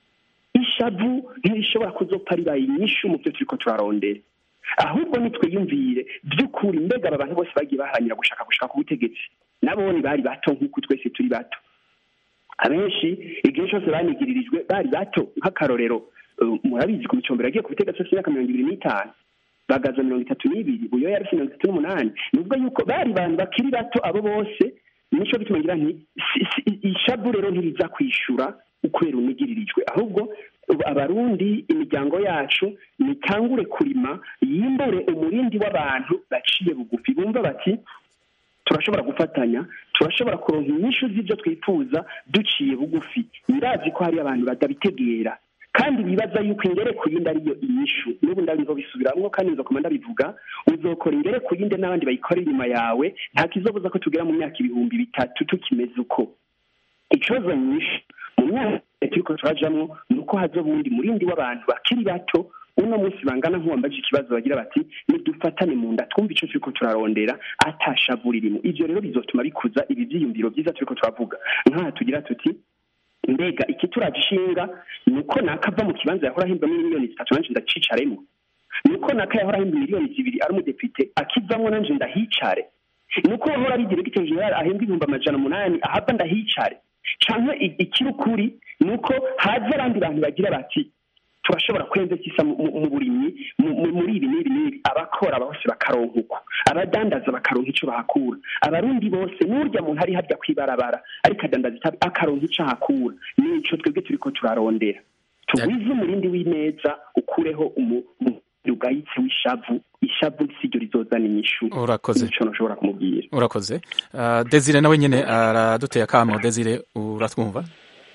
ishavu ntirishobora kuzopfa ribaye inyishu mu byo turiko turarondera ahubwo nitwiyumvire by'ukuri mbega aba bantu bose bagiye baharanira gushaka gushaka ku butegetsi nabone bari bato nk'uko twese turi bato abenshi igihe cyose banigiririjwe bari bato nk'akarorero eh, murabizi ku micombero yagiye ku butegetsi afite imyaka mirongo ibiri n'itanu bagaza mirongo itatu n'ibiri buyo yari afite mirongo itatu n'umunani ni ukuvuga yuko bari abantu bakiri bato abo bose nico bituma ngira nti si- si- ishavu rero ntiriza kwishura ukwera unigiririjwe ahubwo ubu abarundi imiryango yacu nitangure kurima yimbure umurindi w'abantu baciye bugufi bumva bati turashobora gufatanya turashobora kuronka inyishu z'ibyo twifuza duciye bugufi ndazi ko hari abantu batabitegera kandi bibaza yuko ingere ku yindi ariyo inyishu n'ubu ndabizo bisubiramwo kandi nzokoma ndabivuga uzokora ingere ku yindi n'abandi bayikora inyuma yawe nta kizobuza ko tugera mu myaka ibihumbi bitatu tukimeze uko ikibazo nyinshi mu myaka turiko turajamwo ni uko haza ubundi murindi w'abantu bakiri bato uno munsi bangana nk'uwambaje ikibazo bagira bati nidufatane mu nda twumva ico turiko turarondera atashavura irimo ivyo rero bizotuma bikuza ibi vyiyumviro vyiza turiko turavuga nk'aha tugira tuti mbega ikituraje ishinga ni uko nakava mu kibanza yahora ahimbwamo miliyoni zitatu nanje ndacicaremo ni uko naka yahora ahembwa miliyoni zibiri ari umudepite akivamwo nanje ndahicare ni uko wahora ari diregiteri jenerali ahembwa ibihumbi amajana umunani ahava ndahicare canke i- ikiri ukuri ni uko haza abandi bantu bagira bati turashobora kwenzekisa mu mu- mu burimyi mu- mu- muri ibi n'ibi n'ibi abakora bose bakaronka uko abadandaza bakaronka ico bahakura abarundi bose n'urya muntu ari harya kwibarabara ariko adandaza itabi akaronka ico ahakura nico twebwe turiko turarondera tugwize umurindi w'ineza ukureho umu- umu- ugayitse w'ishavu ishavu si ryo rizozana inyishu urakoze nico nashobora kumubwira urakoze uh, desire nawe nyene araduteye akamo desire uratwumva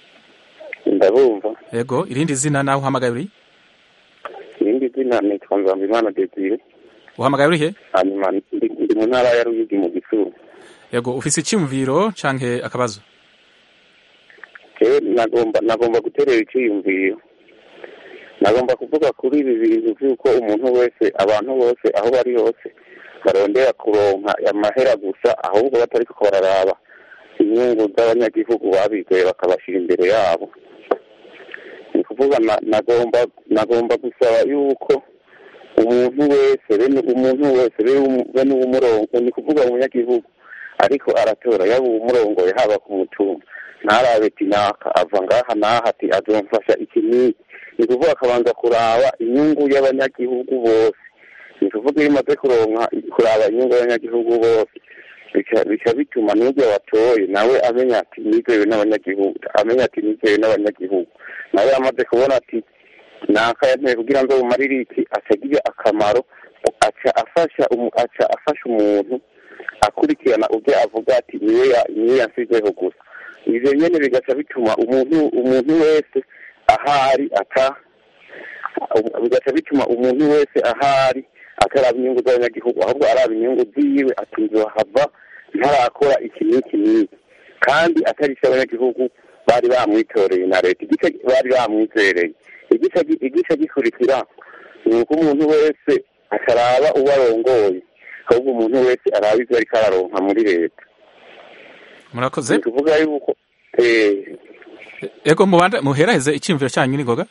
ndabumva yego irindi zina nawe uhamagaye uri irindi zina nitwa nzambimana desire uhamagaye uri he hanyuma ndi ndi mu ntara ya ruyigi mu gisuru yego ufise icyumviro canke akabazo jewe nagomba nagomba guterera icyiyumviro nagomba kuvuga kuri ibi bintu by'uko umuntu wese abantu bose aho bari hose barondera kuronka amahera gusa ahubwo batari ko bararaba inyungu z'abanyagihugu babizeye bakabashyira imbere yabo ni ukuvuga na- nagomba nagomba gusaba yuko umuntu wese bene umuntu wese bene umu- bene uwumurongo ni kuvuga umunyagihugu ariko aratora yaba uwumurongoye haba ku mutumba ntarabe ati naka ava ngaha naha ati azomfasha iki n'iki ni kuvuga akabanza kuraba inyungu y'abanyagihugu bose ni kuvuga iyo umaze kuronka kuraba inyungu y'abanyagihugu bose bica bica bituma n'ubwo watoye nawe amenya ati nizewe n'abanyagihugu amenya ati nizewe n'abanyagihugu nawe amaze kubona ati naka yanteye kugira ngo bumarire iki aca agira akamaro aca afasha umu- aca afasha umuntu akurikirana ubwo avuga ati niwe ya- niwe yansizeho gusa ivyo nyene bigaca bituma umuntu umuntu wese ahari ata bigaca bituma umuntu wese ahari ataraba inyungu z'abanyagihugu ahubwo araba inyungu ziwe ati nzohava ntarakora iki n'iki n'iki kandi atari icyo abanyagihugu bari bamwitoreye na leta igice bari bamwizereye igice gi- igice gikurikira ni uko umuntu wese akaraba uwo arongoye ahubwo umuntu wese araba ivyo ariko araronka muri leta murakoze ni kuvuga yuko eh, yego mubanda muheraheze icyumviro cyanyu n'ingoga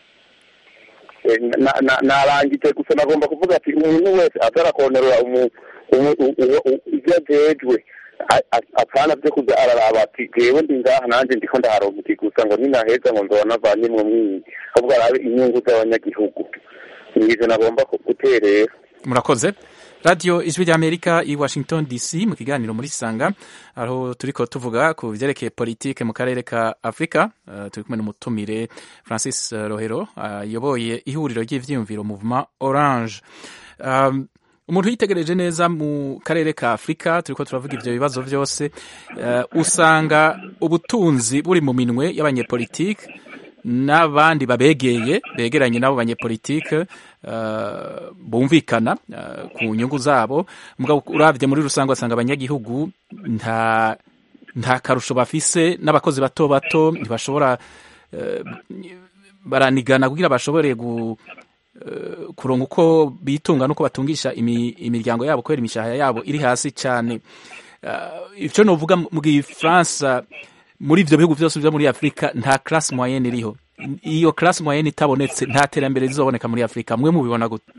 Eh, na- na- narangije gusa nagomba kuvuga ati umuntu wese atarakonerera umu- umu- u- u- u- ibyo ajejwe a- a- apana vyo kuza araraba ati jewe ndi ngaha nanje ndiko ndaharonka iki gusa ngo ninaheza ngo nzoba navanyemwo mwinyi ahubwo arabe inyungu z'abanyagihugu nivyo nagomba ku- guterera murakoze radiyo ijwi ry'amerika i washington dc mu kiganiro muri sanga aho turiko tuvuga ku vyerekeye politike mu karere ka afurika uh, turi kumwe n'umutumire francis eh, rohero ayoboye ihuriro ry'ivyiyumviro movement orange um, umuntu yitegereje neza mu karere ka afurika turiko turavuga ivyo bibazo vyose uh, usanga ubutunzi buri mu minwe y'abanyepolitike n'abandi babegeye begeranye n'abo banyepolitike uh, bumvikana uh, ku nyungu zabo mugabo uravye muri rusange wasanga abanyagihugu nta nta karusho bafise n'abakozi bato bato ntibashobora uh, baranigana kugira bashobore gu uh, kuronka uko bitunga nuko batungisha imi, imiryango yabo kubera imishahara yabo iri hasi cyane uh, ivyo novuga mu gifaransa muri ivyo bihugu vyose vyo muri afurika nta classe moyenne iriho iyo classe moyenne itabonetse nta terambere rizoboneka muri afurika mwe mubibona gute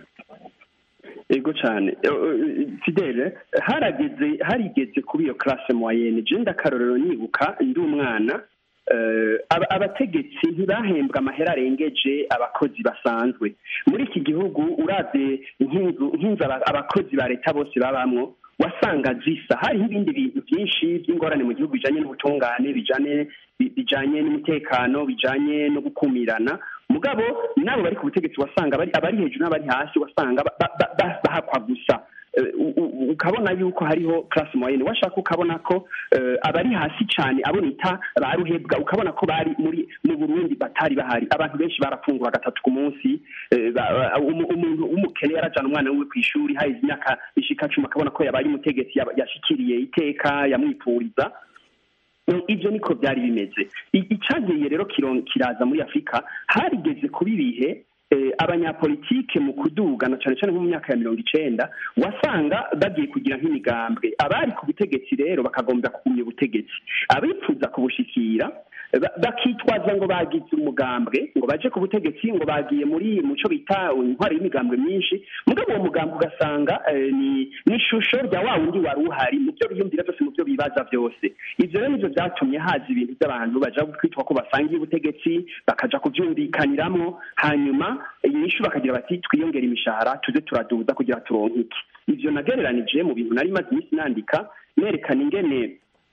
ego cyane fidele harageze harigeze kuba iyo classe moyenne je ndakarorero nibuka ndi umwana eh, aba- abategetsi ntibahembwa amahera arengeje abakozi basanzwe muri iki gihugu uravye nk'inzu nk'inzu aba- abakozi ba leta bose babamwo wasanga zisa hariho ibindi bintu byinshi by'ingorane mu gihugu bijanye n'ubutungane bijanye bi- bijanye n'umutekano bijanye no gukumirana mugabo nabo bari ku butegetsi wasanga abari abari hejuru n'abari hasi wasanga ba- ba- ba- ba- bahakwa gusa Eh, u- u- ukabona yuko hariho classe moyenne washaka ukabona ko eh, abari hasi cyane abo nita ba ruhebwa ukabona ko bari muri mu Burundi batari bahari abantu benshi barafungura gatatu ku munsi eh, ba- ba- umu- umuntu w'umukene yarajana umwana wiwe ku ishuri haheze imyaka ishika cumi akabona ko yabaye umutegetsi yaba- yashikiriye iteka yamwipfuriza No, ibyo niko byari bimeze I- icyagiye rero kiron- kiraza muri afurika harigeze kuba ibihe eh, abanyapolitike mu kuduga na cyane cyane nko mu myaka ya mirongo icenda wasanga bagiye kugira nk'imigambwe abari ku butegetsi rero bakagombera kugumya ubutegetsi abifuza kubushikira ba- bakitwaza ngo bagize umugambwe ngo baje ku butegetsi ngo bagiye muri muco bita intwari y'imigambwe myinshi mugabo uwo mugambwe ugasanga eh, ni ni ishusho rya wa wundi wari uhari mu byo biyumvira byose mu byo bibaza byose ivyo rero nivyo vyatumye haza ibintu by'abantu baja kwitwa ko basangiye ubutegetsi bakaja kuvyumvikaniramwo hanyuma inyishu bakagira bati twiyongera imishahara tuze turaduza kugira turonke iki ivyo nagereranije mu bintu nari maze iminsi nandika nerekana ingene ubu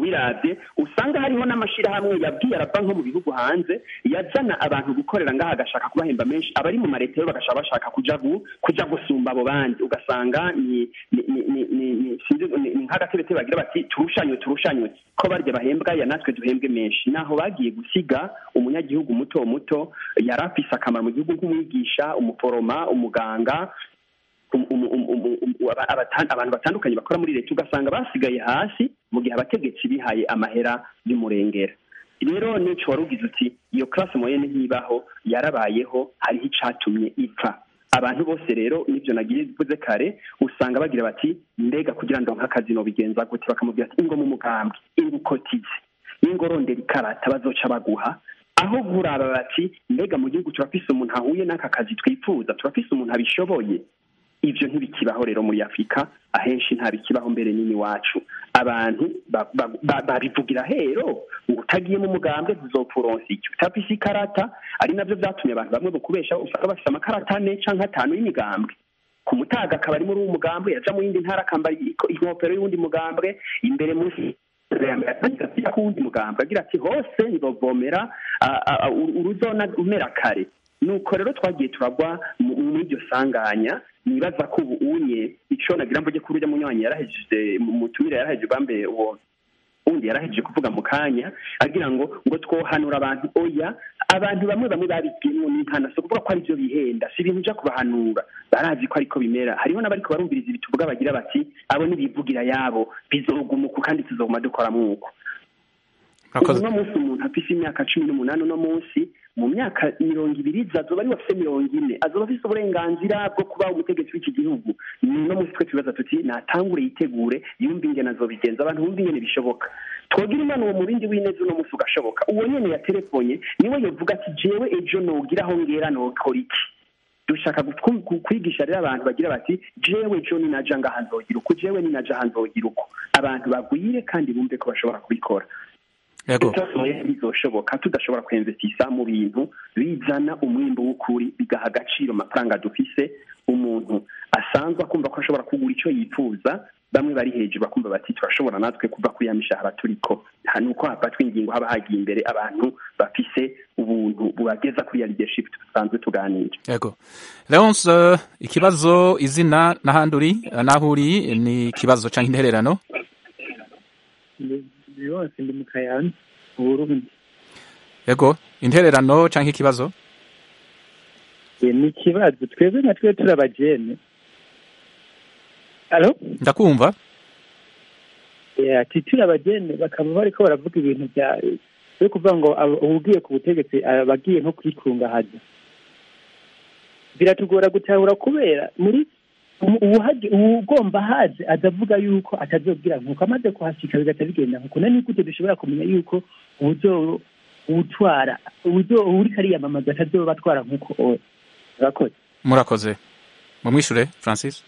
ubirabye usanga hariho n'amashyirahamwe yabwiye arava nko mu bihugu hanze yazana abantu gukorera ngaha agashaka kubahemba menshi abari mu mareta yo bagashaka bashaka kuja gu, kuja gusumba abo bandi ugasanga ni ni ni ni ni- ni sinzi ni- ni nk'agatebete bagira bati turushanywe turushanywe ko barya bahembwa ya natwe duhembwe menshi naho bagiye gusiga umunyagihugu muto muto yari afise akamaro mu gihugu nk'umwigisha umuforoma umuganga um- um- um- um- um- aba- abatan- abantu batandukanye bakora muri leta ugasanga basigaye hasi mu gihe abategetsi bihaye amahera y'umurengera rero nico wari ugize uti iyo classe moyenne ntibaho yarabayeho hariho icatumye ipfa abantu bose rero nivyo nagiye mvuze kare usanga bagira bati mbega kugira ngo nk'akazi nobigenza gute bakamubwira ati ingo mu mugambwe ingo ukotize ingo rondera ikarata bazoca baguha aho buraba bati mbega mu gihugu turafise umuntu ahuye n'aka kazi twifuza turafise umuntu abishoboye ivyo ntibikibaho rero muri afurika ahenshi nta bikibaho mbere nini wacu abantu ba- ba- ba- babivugira hero ngo utagiye mu mugambwe tuzopfuronsa iki utafise ikarata ari navyo vyatumye abantu bamwe bukubesha usanga bafise amakarata ane canke atanu y'imigambwe ku mutaga akaba ari muri uwo mugambwe yaja mu yindi ntara akambara iko- inkofero y'uwundi mugambwe imbere munsi atangira kuwundi mugambwe agira ati hose nzovomera a- a- a- uruzona umera kare nuko rero twagiye turagwa mu- muri iryo sanganya nibaza ko ubu unye ico nagira mvuge kuri urya munywanyi yarahejeje mu mutumire yarahejeje bambe uwo undi yarahejeje kuvuga mu kanya agira ngo ngo twohanura abantu oya abantu bamwe bamwe babigiyemo n'inkana so kuvuga ko ari byo bihenda si ibintu uja kubahanura barazi ko ariko bimera hariho n'abariko barumviriza ibituvuga bagira bati abo nibivugira yabo bizogumuka kandi tuzoguma dukora mwuko murakoze uno munsi umuntu afise imyaka cumi n'umunani uno munsi mu myaka mirongo ibiri iza azoba ari afise mirongo ine azoba afise uburenganzira bwo kuba umutegetsi w'iki gihugu ni uno munsi twe tubibaza tuti natangure yitegure yumve ingene azobigenza abantu bumve ingene bishoboka twogira imana uwo murindi w'ineza uno munsi ugashoboka uwo nyene yaterefonye niwe yovuga ati jewe ejo nogira aho ngera nokora iki dushaka gutwu- ku- kwigisha rero abantu bagira bati jewe ejo ninaja ngaha nzogira uku jewe ninaja aha nzogira uku abantu bagwire kandi bumve ko bashobora kubikora yego byose bizoshoboka tudashobora kwemvesisa mu bintu bizana umwimbo w'ukuri bigaha agaciro amafaranga dufise umuntu asanzwe akumva ko ashobora kugura icyo yifuza bamwe bari hejuru bakumva bati turashobora natwe kuva kuri ya mishahara turiko nta nuko hafatwa ingingo haba hagiye imbere abantu bafise ubuntu bubageza kuri ya leadership dusanzwe tuganira yego leonce eh, ikibazo izina n'ahandi uri eh, n'aho uri ni ikibazo cyangwa intererano yose ndi mu kayanza mu burundi yego intererano cyangwa ikibazo Eh, ni ikibazo twebwe nka twe turi abajene alo ndakumva Eh, ati turi abajene bakaba bariko baravuga ibintu bya byo kuvuga ngo aba- uwugiye ku butegetsi aba agiye nko kwikungahaza biratugora gutahura kubera muri umu- uwuhaje uwugomba haze azavuga yuko atazobwira nkuko amaze kuhashika bigaca bigenda nkuko nani gute dushobora kumenya yuko uwuzo uwutwara uwuzo uwuriko ariyamamaza atazoba atwara nkuko owe urakoze murakoze mumwishure francis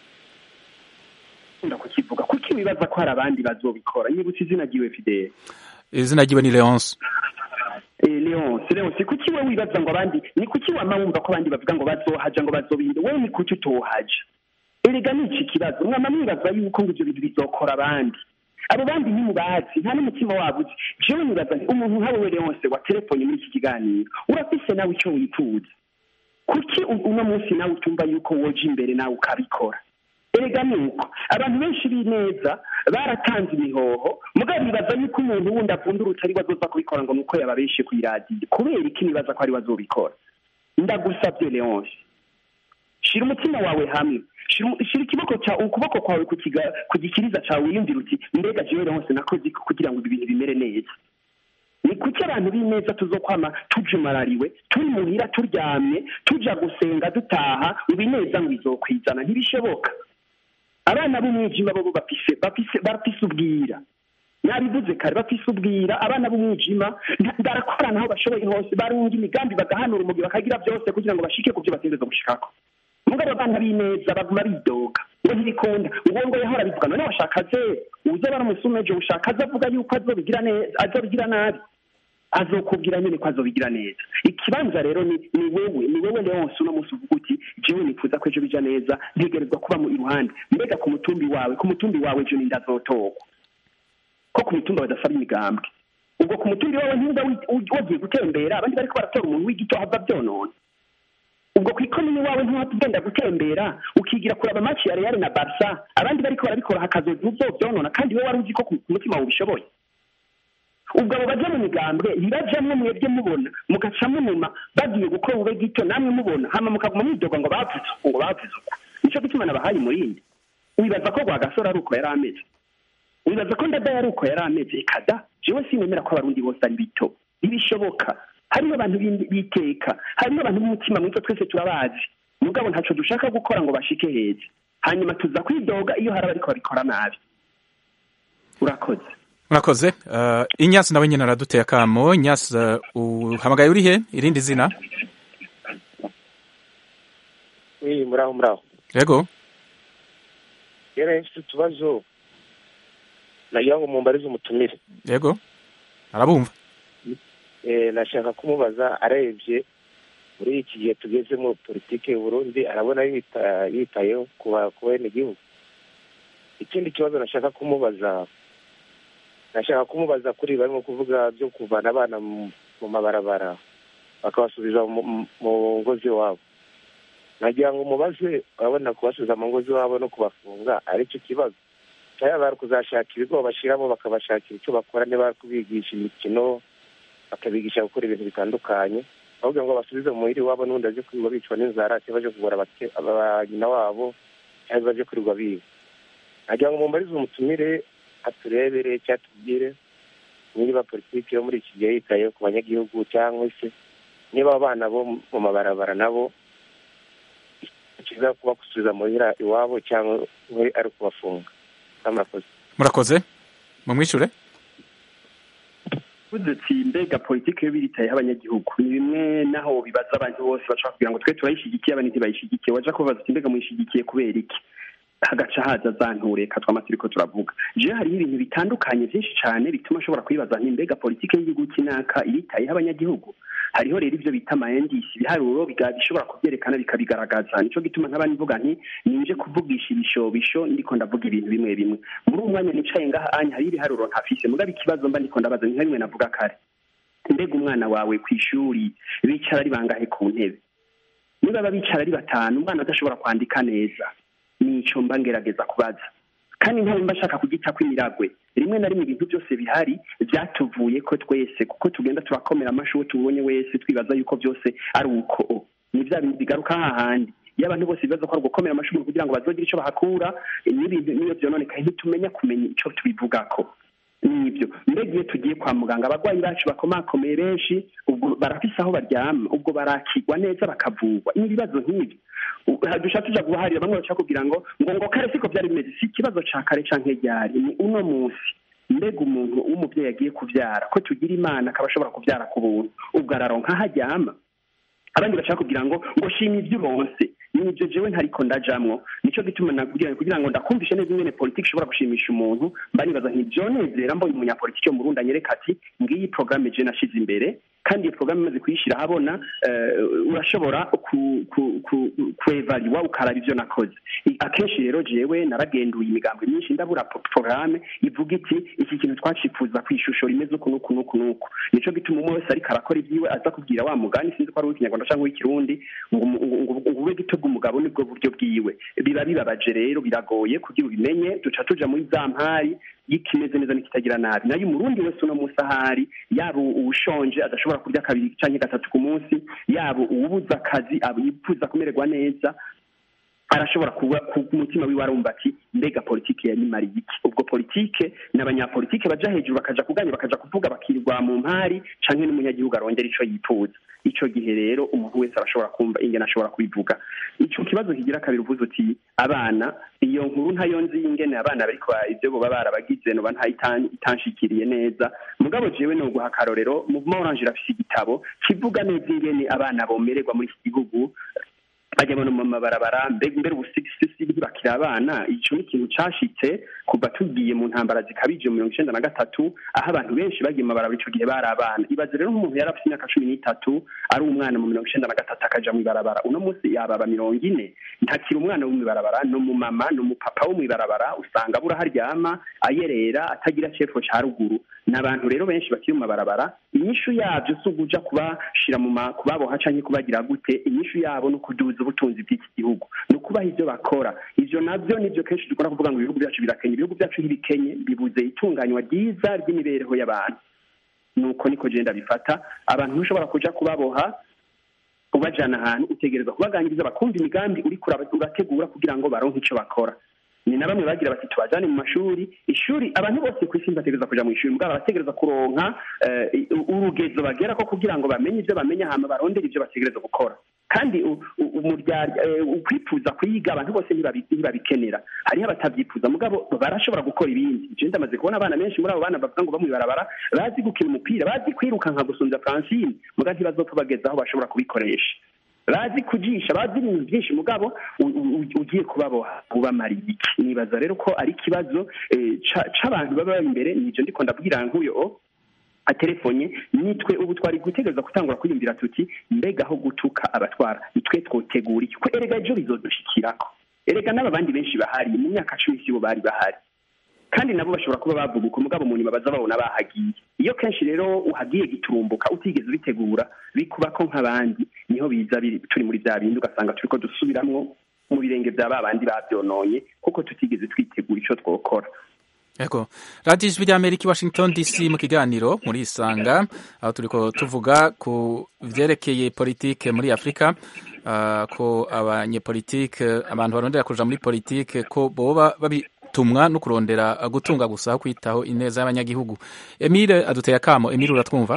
nkunda kukivuga kuki wibaza ko hari abandi bazobikora nyibutse izina ryiwe fidele izina ryiwe ni leonce Eh, Leonce Leonce kuki we wibaza ngo abandi ni kuki wama wumva ko abandi bavuga ngo bazohaja ngo bazobinde we ni kuki utohaja erega ni iki kibazo mwama mwibaza yuko ngo ivyo bintu bizokora abandi abo bandi ntimubazi nta n'umutima wabo uzi jewe nibaza nti umuntu nkawe we Leonce wa telefone muri iki kiganiro urafise nawe ico wifuza kuki u- uno munsi nawe utumva yuko woja imbere nawe ukabikora erega ni uko abantu benshi b'ineza baratanze imihoho mugabo bibaza yuko umuntu wundi akunda urutari wazoza kubikora ngo nuko yababeshe kw'iradiyo kubera iki nibaza ko ari wazobikora ndagusabye leonce shira umutima wawe hamwe shira umu- shira ikiboko cya ukuboko kwawe ku kiga- ku gikiriza cyawe wiyumvira uti mbega jewe leonce nakoze iki kugira ngo ibi bintu bimere neza ni kuki abantu b'ineza tuzokwama tujumarariwe turi muhira turyamye tuja gusenga dutaha ibineza ngo izokwizana ntibishoboka abana b'umwijima bo bafise bafise bafise ubwira nabivuze kare bafise ubwira abana b'umwijima nta- barakorana aho bashoboye hose barunga imigambi bagahanura umugi bakagira byose kugira ngo bashike ku byo bategereza gushikako mugabo abana b'ineza baguma bidoga ngo ntibikunda ngo ngo yahora bivuga none washaka ze uza baramusumeje ushaka aze avuga yuko azobigira neza azobigira nabi azokubwira nyine ko azobigira neza ikibanza rero ni ni wewe ni wewe leonse uno munsi uvuga uti jewe nifuza ko ejo bija neza ntegerezwa kuba mu iruhande mbega ku mutumbi wawe ku mutumbi wawe ejo ninde azotogwa ko ku mitumba badasaba imigambwe ubwo ku mutumbi wawe ntuba wagiye gutembera abandi bariko baratora umuntu w'igito hava byonona ubwo ku ikomini wawe ntuhava ugenda gutembera ukigira kuraba amaci ya real na barsa abandi bariko barabikora hakazoza uzovyonona kandi wowe wari uzi ko ku mutima wawe ubishoboye ubwo abo baja mu migambwe ntibajamwo mwebwe mubona mugaca munuma bagiye gukora ube gito namwe mubona hama mukaguma mwidoga ngo bavuze uku ngo bavuze uku nico gituma nabahaye umurindi wibaza ko rwagasore ari uko yari ameze wibaza ko ndada yari uko yari ameze kada jewe sinemera ko abarundi bose ari bito ntibishoboka hariho abantu biteka hariho abantu b'umutima mwiza twese turabazi mugabo ntaco dushaka gukora ngo bashike heza hanyuma tuza kwidoga iyo hari abariko babikora nabi urakoze murakoze uh, inyasi nawe nyine araduteye akamo inyasi uh, uhamagaye uri he irindi zina oui muraho muraho yego yari mfite utubazo nagira ngo mumbarize umutumire yego arabumva eh nashaka kumubaza arebye muri iki gihe tugezemo politike Burundi arabona yita yitayeho kuba ku bene igihugu ikindi kibazo nashaka kumubaza nashaka kumubaza kuri barimo kuvuga byo kuvana abana mu mabarabara bakabasubiza mu ngo z'iwabo nagira ngo umubaze urabona kubasubiza mu ngo z'iwabo no kubafunga ari cyo kibazo cyangwa bari kuzashaka ibigo bashyiramo bakabashakira icyo bakora niba bari kubigisha imikino bakabigisha gukora ibintu bitandukanye ahubwo ngo basubize mu muhiri wabo n'ubundi baje kwirirwa bicwa n'inzara cyangwa baje kugura nyina wabo cyangwa baje kwirirwa biba nagira ngo mumbarize umutumire aturebere cyangwa tubwire niba politiki yo muri iki gihe yitaye ku banyagihugu cyangwa se niba abana bo mu mabarabara nabo kiza kuba gusubiza muhira iwabo cyangwa ari ukubafunga murakoze murakoze mumwishure uti mbega politiki yo biritayeho abanyagihugu ni bimwe naho bibaza abantu bose bashobora kugira ngo twe turayishigikiye abandi ntibayishigikiye waja kubaza uti mbega muyishigikiye kubera iki hagaca haza za ntureka twama turiko turavuga je hariho ibintu bitandukanye vyinshi cane bituma ashobora kwibaza nti mbega politiki y'igihugu kinaka iritayeho abanyagihugu hariho rero ivyo bita amayendisi ibiharuro bishobora kuvyerekana bikabigaragaza nico gituma nkaba nivuga nti ninje kuvugisha ibishobisho ndiko ndavuga ibintu bimwe bimwe muri uwo mwanya nicaye ngaha anya hariho ibiharuro ntafise mugabo ikibazo mba ndiko ndabaza ni nka bimwe navuga kare mbega umwana wawe kw'ishuri bicara ari bangahe ku ntebe niba baba bicara ari batanu umwana adashobora kwandika neza nico mba ngerageza kubaza kandi ntawe mba ashaka kugitako imiragwe rimwe na rimwe ibintu byose bihari byatuvuye ko twese kuko tugenda turakomera amashyi uwo tubonye wese twibaza yuko byose ari uko ni bya bintu bigaruka hahandi iyo abantu bose bibaza ko ari ugukomera amashyi kugira ngo bazogire icyo bahakura n'ibintu n'iyo byononekaye ntitumenya kumenya icyo tubivugako nibyo mbega iyo tugiye kwa muganga abarwayi bacu bakomakomeye benshi ubwo barafise aho baryama ubwo barakigwa neza bakavurwa ni ibibazo nk'ibyo dushaka tuja guharira bamwe bashaka kugira ngo ngo ngo kare siko byari bimeze si ikibazo ca kare canke ryari ni uno munsi mbega umuntu w'umuvyeyi agiye kuvyara ko tugira imana akaba ashobora kuvyara ku buntu ubwo araronka aho aryama abandi bashaka kugira ngo ngo shima ibyo uronse nibyo jewe ntariko ndajamwo nico gituma nakugira kugira ngo ndakumvishe neza ingene politiki ishobora gushimisha umuntu mba nibaza ntivyonezera mbonye umunyapolitiki yo mu Burundi anyereka ati ngiyi programme je nashize imbere kandi iyo programme imaze kuyishira habona urashobora kuevaliwa ukaraba ivyo nakoze akenshi rero jewe naragenduye imigambo myinshi ndabura programme ivuga iti iki kintu twacifuza kw'ishusho rimeze uku n'uku n'uku n'uku nico gituma umwe wese ariko arakora ivyiwe aza kubwira wa mugani sinzi ko ari uw'ikinyarwanda canke uw'ikirundi ngo ube gito bw'umugabo nibwo buryo bwiwe biba bibabaje rero biragoye kugira ubimenye duca tuja muri za mpari y'ikimeze neza n'ikitagira nabi nayo umurundi wese uno munsi ahari yaba uwushonje adashobora kurya kabiri canke gatatu ku munsi yaba uwubuza akazi yifuza kumererwa neza arashobora kuba ku mutima wiwe arumva ati mbega politike yanyimariye iki ubwo politike n'abanyapolitike baja hejuru bakaja kuganya bakaja kuvuga bakirirwa mu mpari canke n'umunyagihugu arongera ico yifuza ico gihe rero umuntu wese arashobora kumva ingene ashobora kubivuga ico kibazo kigira kabiri uvuze uti abana iyo nkuru ntayo nzi ingene abana bariko ivyo boba barabagize noba ntayitanshikiriye neza mugabo jewe no guha akarorero muvuma oranje irafise igitabo kivuga neza ingene abana bomererwa muri iki gihugu bajya mu mabarabara mbega mbere ubusigisisi ntibakiri abana icyo ni ikintu cyashitse kuva tugiye mu ntambara zikabije mu mirongo icyenda na gatatu aho abantu benshi bagiye mu mabarabara icyo gihe bari abana ibaze rero nk'umuntu yari afite imyaka cumi n'itatu ari umwana mu mirongo icyenda na gatatu akaja mu ibarabara uno munsi yababa mirongo ine ntakiri umwana wo mu ibarabara ni umumama ni umupapa wo mu ibarabara usanga abura aho aryama ayerera atagira cepfo ca ruguru ni abantu rero benshi bakiri mu mabarabara inyishu yabyo si uguja kubashira mu kubaboha canke kubagira gute inyishu yabo ni ukuduza ubutunzi bw'iki gihugu ni ukubaha ivyo bakora ivyo navyo nivyo kenshi dukunda kuvuga ngo ibihugu byacu birakenya ibihugu byacu ntibikenye bibuze itunganywa ryiza ry'imibereho y'abantu nuko niko genda bifata abantu ntushobora kuja kubaboha ubajana ahantu utegereza kubaganiriza bakumva imigambi uriko urategura kugira ngo baronke ico bakora ni na bamwe bagira bati tubajane mu mashuri ishuri abantu bose ku isi bategereza kuja mu ishuri mugabo bategereza kuronka urugezo bagera ko kugira ngo bamenye ivyo bamenya hama barondere ivyo bategereza gukora kandi ukwifuza kuyiga abantu bose ntibabikenera hariho abatavyifuza mugabo barashobora gukora ibindi je ndamaze kubona abana benshi muri abo bana bavuga ngo bamwibarabara bazi gukina umupira bazi kwiruka nka gusumvya francine muga ntibazopfa bageza aho bashobora kubikoresha bazi kujisha bazi ibintu byinshi mugabo ugiye kubaboha ubamara iki nibaza rero ko ari ikibazo c'abantu baba bari imbere nivyo ndiko ndabwira nk'uyo atelefonye nitwe ubu twari gutegereza gutangura kwiyumvira tuti mbega aho gutuka abatwara nitwe twotegura iki ko erega ejo bizodushikirako erega n'aba bandi benshi bahari mu myaka cumi sibo bari bahari kandi nabo bashobora kuba bavuga uko mugabo mu nyuma baza babona bahagiye iyo kenshi rero uhagiye giturumbuka utigeze ubitegura bikuba ko nk'abandi niho biza turi muri bya bindi ugasanga turiko dusubiramwo mu birenge bya ba bandi bavyononye kuko tutigeze twitegura ico twokora Ego. Radio Ijwi ry'Amerika i Washington DC mu kiganiro muri Isanga aho turiko tuvuga ku vyerekeye politike muri Afrika uh, ko abanyepolitike abantu barondera kuja muri politike ko boba babitumwa no kurondera gutunga gusa aho kwitaho ineza y'abanyagihugu. Emile aduteye akamo. Emile uratwumva?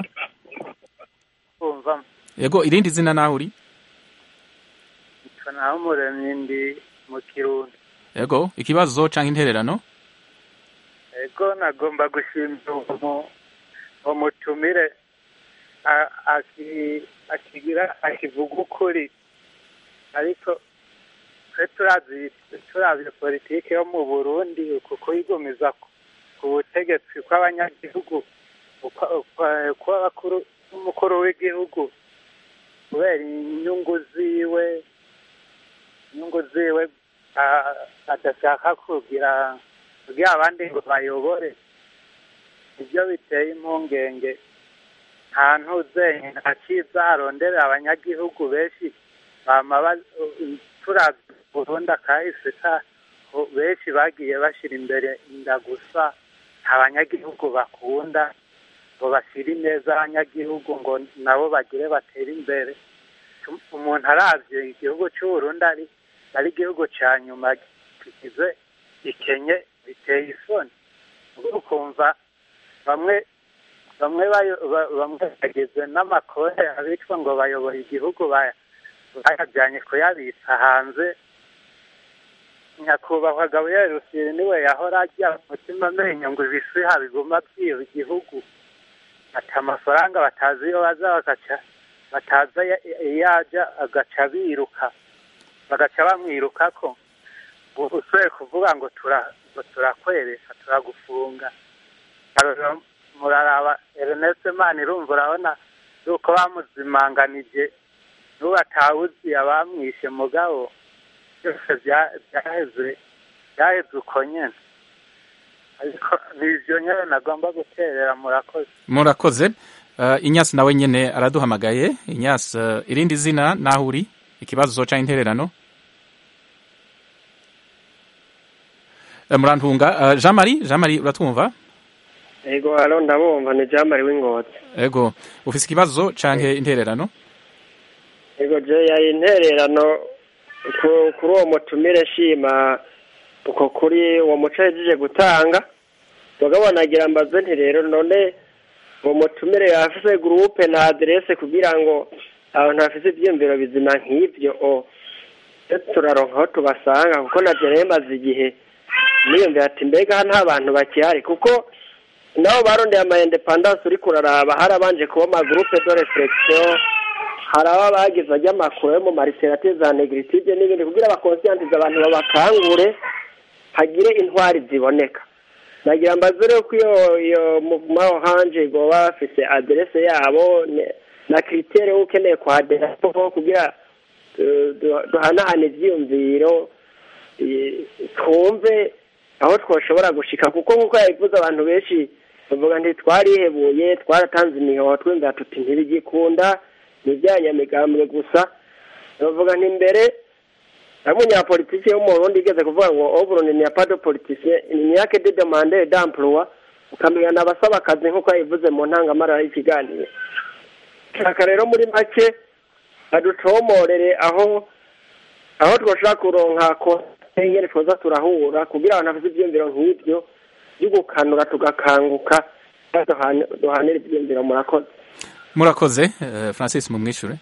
Umva. Ego irindi zina naho uri? Naho muremye ndi mu Kirundi. Ego ikibazo canke intererano? ego nagomba gushimira umutumire akigira akivuga ukuri ariko twe turazi turavye politike yo mu burundi kuko yigumiza ku butegetsi kw'abanyagihugu kw'abakuru n'umukuru w'igihugu kubera inyungu ziwe inyungu ziwe adashaka kugira kugira abandi ngo bayobore ibyo biteye impungenge nta ntuzenye nta cyiza arondera abanyagihugu benshi bama turavye burundi akahise benshi bagiye bashyira imbere inda gusa nta banyagihugu bakunda ngo bashyire ineza abanyagihugu ngo nabo bagire batere imbere umuntu aravye igihugu c'uburundi ari ari igihugu ca nyuma kigize ikenye biteye isoni ukumva bamwe bamwe bamwe bageze n'amakore abitwa ngo bayobora igihugu bayajyanye kuyabitsa hanze nyakubahwa gaburiyeri rusiri niwe yahora ajya umutima amenyo ngo ibisiha biguma byiba igihugu ati amafaranga batazi iyo baza bagaca bataza iyo ajya agaca biruka bagaca bamwirukako usoye kuvuga ngo turakwereka turagufunga muraraba Ernest Mana irumva urabona yuko bamuzimanganije n'ubu atawuzi abamwishe mugabo byose byaheze byaheze uko nyene ariko nivyo nyene nagomba guterera murakoze murakoze uh, inyasi nawe nyene araduhamagaye inyasi uh, irindi zina naho uri ikibazo ca intererano murantunga jean marie jean marie uratwumva ego hano ndabumva ni jean marie w'ingotsi ego ufise ikibazo canke intererano ego je yari intererano kuri uwo mutumire shima uko kuri uwo muco yahejeje gutanga mugabo nagira mbaze nti rero none uwo mutumire yafise gurupe na aderese kugira ngo abantu bafise ivyiyumviro bizima nk'ivyo o turaronka aho tubasanga kuko navyo rero maze igihe niyumvira ati mbega nta bantu bakihari kuko nabo barondeye ama independance uri kuraraba harabanje kuba ama groupe de reflexion hari aba bagize ajya amakuru yo mu mariserate za negritude n'ibindi kugira bakonsiyantize abantu babakangure hagire intwari ziboneka nagira mbaze rero ko iyo iyo muvuma oranje baba bafise aderese yabo ne- na kiritere ukeneye kuhaderaho kugira eh, du- duhanahane ivyiyumviro eh, twumve aho twoshobora gushika kuko nk'uko yabivuze abantu benshi bavuga nti twarihebuye twaratanze imihoho twumva tuti ntibigikunda ni ibyanyamigambwe gusa bavuga nti mbere hari umunyapolitiki wo mu Burundi igeze kuvuga ngo oburundi ni pas de politicien ni yake de demande d'emploi ukamenya n'abasaba akazi nk'uko yabivuze mu ntangamara y'ikiganiro shaka rero muri make badutomorere aho aho twoshobora kuronka ko ingene twoza turahura kugira abantu bafite ivyiyumviro nk'ivyo byo gukanura tugakanguka duhane- duhanire ivyiyumviro murakoze murakoze eh, francis mumwishure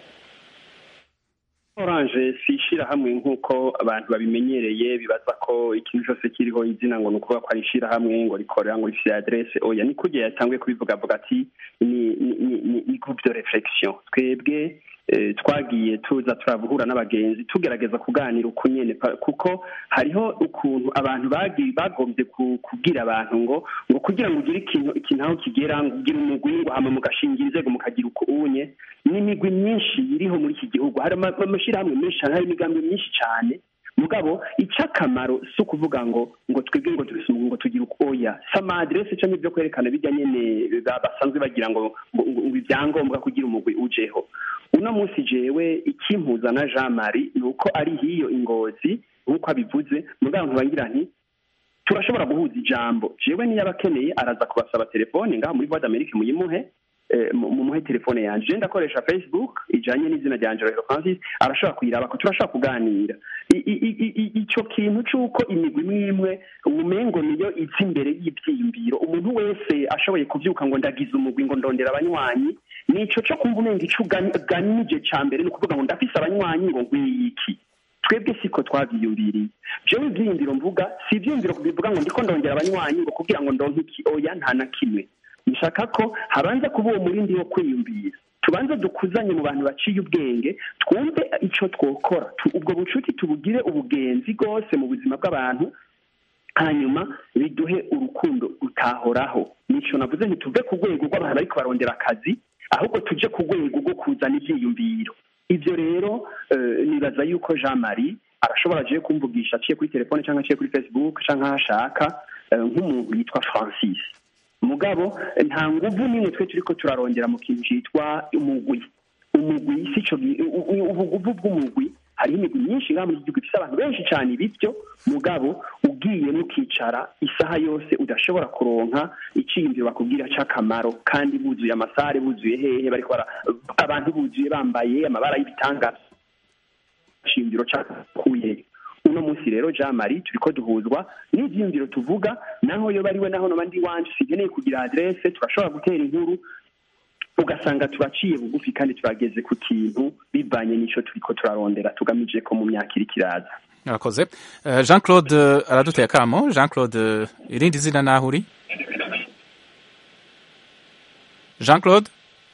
oranje si ishyirahamwe nk'uko abantu babimenyereye bibaza ko ikintu cyose kiriho izina ngo ni ukuvuga ko ari ishyirahamwe ngo rikorera ngo rifite aderese oya ni kugiye yatanguye kubivuga avuga ati ni ni ni ni ni groupe de réflexion twebwe eh, twagiye tuza turahura n'abagenzi tugerageza kuganira uko nyene pa- kuko hariho ukuntu abantu bagiye bagombye ku- kubwira abantu ngo ngo kugira ngo ugire ikintu ikintu aho kigera ngo ugire umugwi ngo hama mugashinga inzego mukagira uko unye n'imigwi myinshi iriho muri iki gihugu hari ama- amashyirahamwe menshi cyane hari imigambi myinshi cyane mugabo icy'akamaro si ukuvuga ngo ngo twebwe ngo tubise ngo tugire uko oya si amadirese cyangwa ibyo kwerekana bijya nyene ba- basanzwe bagira ngo ngo ngo- ngo ibyangombwa kugira umugwi ujeho uno munsi jewe ikimpuza na jean marie ni uko ari hiyo ingozi nk'uko abivuze mugabo ntibangira nti turashobora guhuza ijambo jewe niyo abakeneye araza kubasaba telefone ngaha muri voix d'amerique muyimuhe eh, mu- mumuhe telefone yanje je ndakoresha facebook ijanye n'izina rya angelo francis arashobora kuyiraba ko turashobora kuganira I- i- i- i- ico kintu c'uko imigwi imwe imwe umengo niyo iza imbere y'ivyiyumviro umuntu wese ashoboye kuvyuka ngo ndagize umugwi ngo ndondera abanywanyi nico co kumva umenga ico ugani- uganije ca mbere ni ukuvuga ngo ndafise abanywanyi ngo ngwiki twebwe siko twavyiyumviriye jewe ivyiyumviro mvuga si ivyiyumviro bivuga ngo ndiko ndongera abanywanyi ngo kugira ngo ndonke iki oya nta na kimwe nshaka ko habanza kuba uwo murindi wo kwiyumvira tubanze dukuzanye mu bantu baciye ubwenge twumve ico twokora Tu- ubwo bucuti tubugire ubugenzi bwose mu buzima bw'abantu hanyuma biduhe urukundo rutahoraho nico navuze ntituve ku rwego rw'abantu bariko barondera akazi ahubwo tuje ku rwego rwo kuzana ivyiyumviro ivyo rero eh, nibaza yuko jean marie arashobora agiye kumvugisha aciye kuri telefone cyangwa aciye kuri facebook cyangwa aho ashaka eh, nk'umuntu yitwa francis mugabo eh, nta nguvu n'imwe twe turiko turarongera mu kintu citwa umugwi umugwi si co gi- u- u- ubuguvu bw'umugwi hariho imigwi myinshi ngaha muri iki gihugu ifise abantu benshi cyane ibivyo mugabo ugiye mukicara isaha yose udashobora kuronka iciyumviro bakubwira c'akamaro kandi buzuye amasare buzuye hehe bariko bara abantu buzuye bambaye amabara y'ibitangaza shingiro cakuye uno munsi rero jean marie turiko duhuzwa n'ivyiyumviro tuvuga naho yoba ariwe naho noba ndi wanje sinkeneye kugira adresse turashobora gutera inkuru ugasanga turaciye bugufi kandi turageze ku kintu bivanye n'ico turiko turarondera tugamije ko mu myaka iriko iraza murakoze Eh, jean claude eh, araduteye akamo jean claude eh, irindi zina naho uri jean claude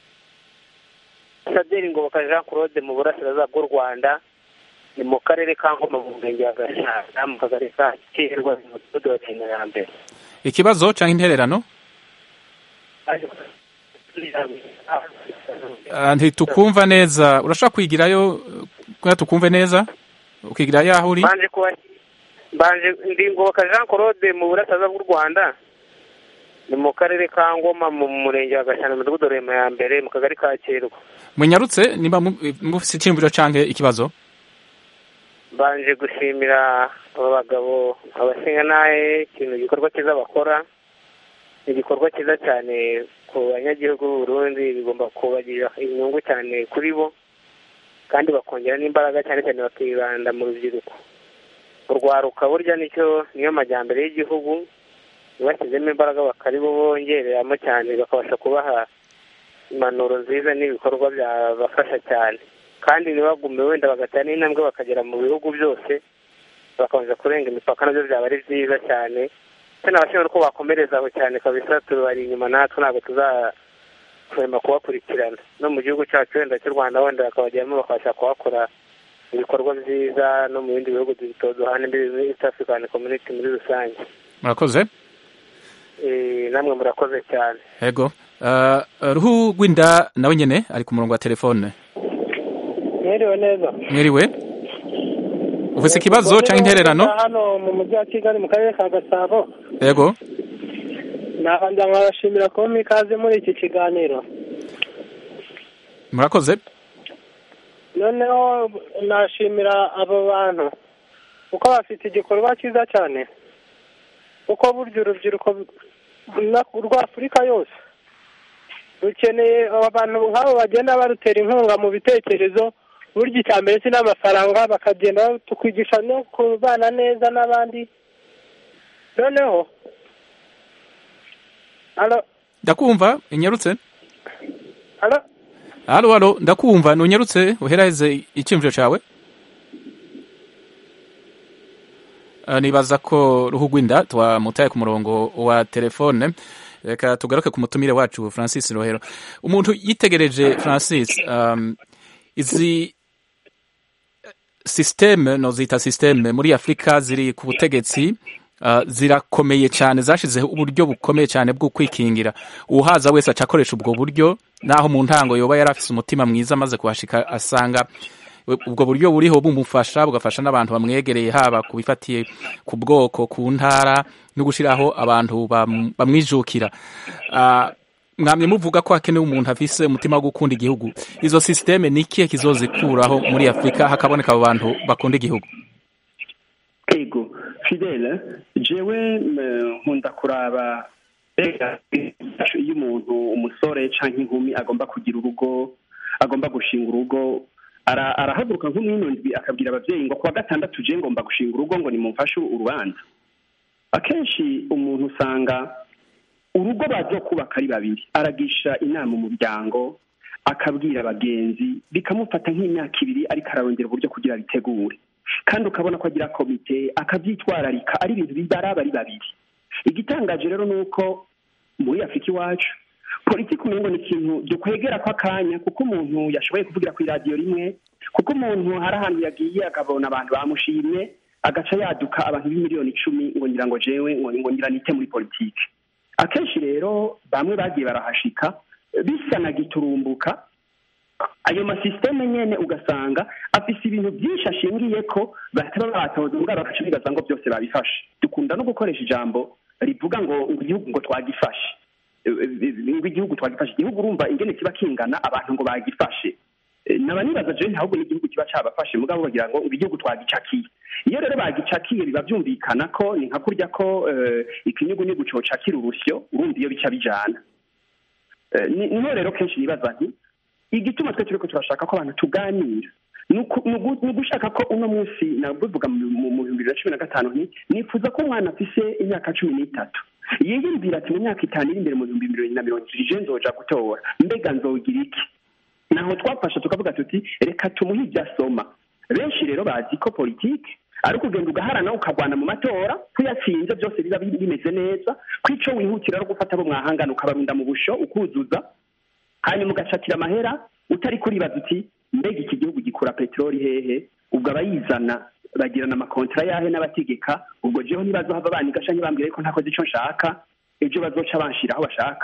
Saderi Ngoboka Jean Claude mu burasirazuba bw'u Rwanda ni mu karere ka Ngoma mu murenge wa Gashyantara mu kagari ka Kirwa mu mudugudu wa Kinyarambere ikibazo cyangwa intererano Ah, ntitukumva neza urashobora kwigirayo eh, kugira tukumve neza ukigirayo aho uri mbanje kuba mbanje ndi Ngoboka Jean Claude mu burasirazuba bw'u Rwanda ni mu karere ka Ngoma mu murenge wa Gashyantara mu mudugudu wa Rema ya mbere mu kagari ka Kirwa munyarutse niba mu- mufise icyiyumviro cyangwa ikibazo mbanje gushimira aba bagabo abashingantahe ikintu igikorwa cyiza bakora ni igikorwa cyiza cyane ku banyagihugu b'u Burundi bigomba kubagirira inyungu cyane kuri bo kandi bakongera n'imbaraga cyane cyane bakibanda mu rubyiruko urwaruka burya nicyo niyo majyambere y'igihugu bashyizemo imbaraga bakari bo bongereramo cyane bakabasha kubaha impanuro nziza n'ibikorwa byabafasha cyane kandi ntibagume wenda bagatera n'intambwe bakagera mu bihugu byose bakabanza kurenga imipaka nabyo byaba ari byiza cyane ndetse n'abashinzwe uko bakomereza aho cyane kabisa tubari inyuma natwe ntabwo tuza kurema kubakurikirana no mu gihugu cyacu wenda cy'u rwanda wenda bakabajyamo bakabasha kuhakora ibikorwa byiza no mu bindi bihugu duhana imbibi muri east african community muri rusange murakoze Eh, namwe murakoze cyane yego Ah, ruhu rw'inda nawe nyene ari ku murongo wa telefone mwiriwe neza mwiriwe ufise ikibazo canke intererano hano mu mujyi wa kigali mu karere ka gasabo yego nabanza nkabashimira kuba ikaze muri iki kiganiro murakoze noneho nashimira abo bantu kuko bafite igikorwa cyiza cyane kuko burya urubyiruko na- rwa afurika yose rukeneye abantu nk'abo bagenda barutera inkunga mu bitekerezo burya icya mbere si n'amafaranga bakagenda tukwigisha no kubana neza n'abandi noneho alo ndakumva inyarutse alo halo halo ndakumva nunyarutse uheraheze icyumviro cawe Ah, nibaza ko ruhu rw'inda twamutaye ku murongo wa telefone reka tugaruke ku mutumire wacu francis rohero umuntu yitegereje francis um, izi systeme nozita systeme muri afurika ziri ku butegetsi uh, zirakomeye cyane zashizeho uburyo bukomeye cyane bwo kwikingira uhaza wese aca akoresha ubwo buryo naho mu ntango yoba yari afise umutima mwiza amaze kuhashika asanga ubwo buryo buriho bumufasha bugafasha n'abantu bamwegereye haba ku bifatiye ku bwoko ku ntara no gushyiraho abantu bam- bamwijukira Ah, mwamye muvuga ko hakenewe umuntu afise umutima wo gukunda igihugu izo systeme ni ikihe kizozikuraho muri afurika hakaboneka abo bantu bakunda igihugu ego fidele jewe mm, nkunda kuraba mbega iyo umuntu umusore cyangwa inkumi agomba kugira urugo agomba gushinga urugo ara- arahaguruka nk'umwino ndwi akabwira ababyeyi ngo kuwa gatandatu je ngomba gushinga urugo ngo nimumfashe urubanza akenshi umuntu usanga urugo baza kubaka ari babiri aragisha inama umuryango akabwira abagenzi bikamufata nk'imyaka ibiri ariko ararondera uburyo kugira bitegure kandi ukabona ko agira komite akabyitwararika ari ibintu bibaraba ari babiri igitangaje rero ni uko muri afurika iwacu politiki umengo ni ikintu dukwegera ko akanya kuko umuntu yashoboye kuvugira ku iradiyo rimwe kuko umuntu hari ahantu yagiye akabona abantu bamushimye agaca yaduka abantu b'imiliyoni icumi ngo ngira ngo jewe ngo ngo ngira nite muri politiki akenshi rero bamwe bagiye barahashika bisa na giturumbuka ayo masisiteme nyene ugasanga afise ibintu byinshi ashingiye ko bahita babatoza ubwabo bagaca bibaza ngo byose babifashe dukunda no gukoresha ijambo rivuga ngo ngo igihugu ngo twagifashe Eh, eh, ngo igihugu twagifashe igihugu urumva ingene kiba kingana abantu ngo bagifashe Eh, naba nibaza jewe ntabwo n'igihugu kiba cabafashe mugabo bagira ngo ngo igihugu twagicakiye iyo rero bagicakiye biba byumvikana ko ni nka kurya ko eh, ikinyugunyugu cocakira urusyo urumva iyo bica bijana Eh, ni- niho rero kenshi nibaza nti igituma twe turiko turashaka ko abantu tuganira ni uku- ni ugu- ni ugushaka ko uno munsi nabivuga mu mu- mu bihumbi bibiri na cumi na gatanu nti nifuza ko umwana afise imyaka cumi n'itatu yiyumvira ati mu myaka itanu iri imbere mu bihumbi bibiri na mirongo ibiri je nzoja gutora mbega nzogira iki naho twafasha tukavuga tuti reka tumuhe ibyo asoma benshi rero bazi ko politiki ari ukugenda ugaharana ukagwana mu matora ko uyatsinze byose biba bi- bimeze neza ko ico wihutira ari gufata abo mwahangana ukabarunda mu busho ukuzuza hanyuma ugacakira amahera utari kuribaza uti mbega iki gihugu gikura peteroli hehe ubwo abayizana bagirana amakontara yahe n'abategeka ubwo jeho ntibazohava baniga canke bambwira ko ntakoze ico nshaka ejo bazoca banshira aho bashaka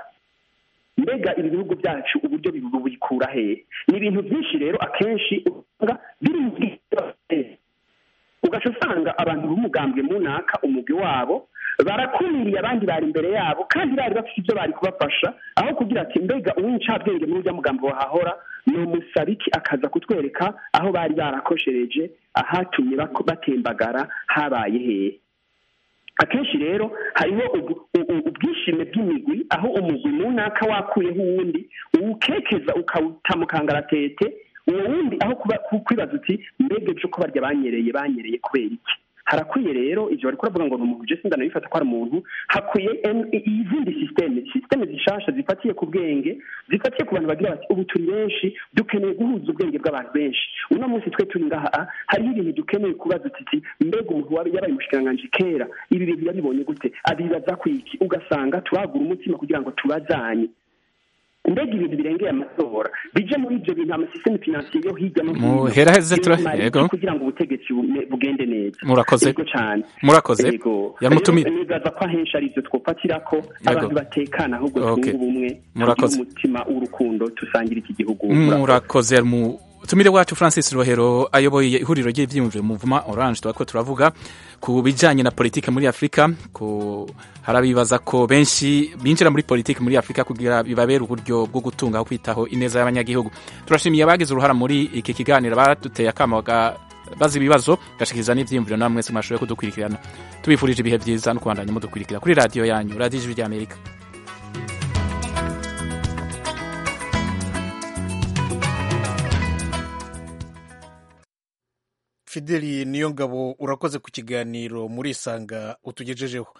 mbega ibi bihugu byacu uburyo bibu- bikura hehe ni ibintu byinshi rero akenshi usanga biri mu bwiza ugaca usanga abantu b'umugambwe munaka umugwi wabo barakumiriye abandi bari imbere yabo kandi bari bafite ibyo bari kubafasha aho kugira ati mbega uw'incabwenge muri urya mugambo wahahora ni umusabiki akaza kutwereka aho bari barakoshereje ahatumye bako- batembagara habaye hehe akenshi rero hariho ubu- u- u- ubwishime bw'imigwi aho umugwi munaka wakuyeho uwundi uwukekeza ukawuta mu kangaratete uwo wundi aho kuba ku- kwibaza uti mbega ejo ko barya banyereye banyereye kubera iki harakwiye rero ivyo bariko baravuga ngo ni umuntu je sindana bifata ko ari umuntu hakwiye en- i- izindi systeme systeme zishasha zifatiye ku bwenge zifatiye ku bantu bagira bati ubu turi benshi dukeneye guhuza ubwenge bw'abantu benshi uno munsi twe turi ngaha ah, hariho ibintu dukeneye kubaza tuti mbega umuntu waba yabaye umushikiranganji kera ibi bintu yabibonye gute abibaza kwiki ugasanga turagura umutima kugira ngo tubazanye mbega ibintu birengeye amatora bije muri ibyo bintu amasisiteme finansiye yo hirya no hino Muheraheze tura- y'imari yego. kugira ngo ubutegetsi bume- bugende neza Murakoze. yego cyane Murakoze. yego Yamutumire. Rero nibaza ko ahenshi ari ibyo twofatira ko abantu batekana ahubwo Okay. twunga ubumwe Murakoze. tugire umutima w'urukundo tusangira iki gihugu murakoze mu tumire wacu francis rohero ayoboye ihuriro ry'ibyiyumviro muvuma orange tuba ko turavuga ku bijyanye na politiki muri afurika ku harabibaza ko benshi binjira muri politiki muri afurika kugira bibabere uburyo bwo gutunga aho kwitaho ineza y'abanyagihugu turashimiye abagize uruhara muri iki kiganiro baduteye akamo baga- bazi ibibazo gashikiriza n'ibyiyumviro namwe mwese mwashoboye kudukurikirana tubifurije ibihe byiza no kubandanya mudukurikira kuri radiyo yanyu radiyo ijwi ry'amerika fideli niyo ngabo urakoze ku kiganiro muri isanga utugejejeho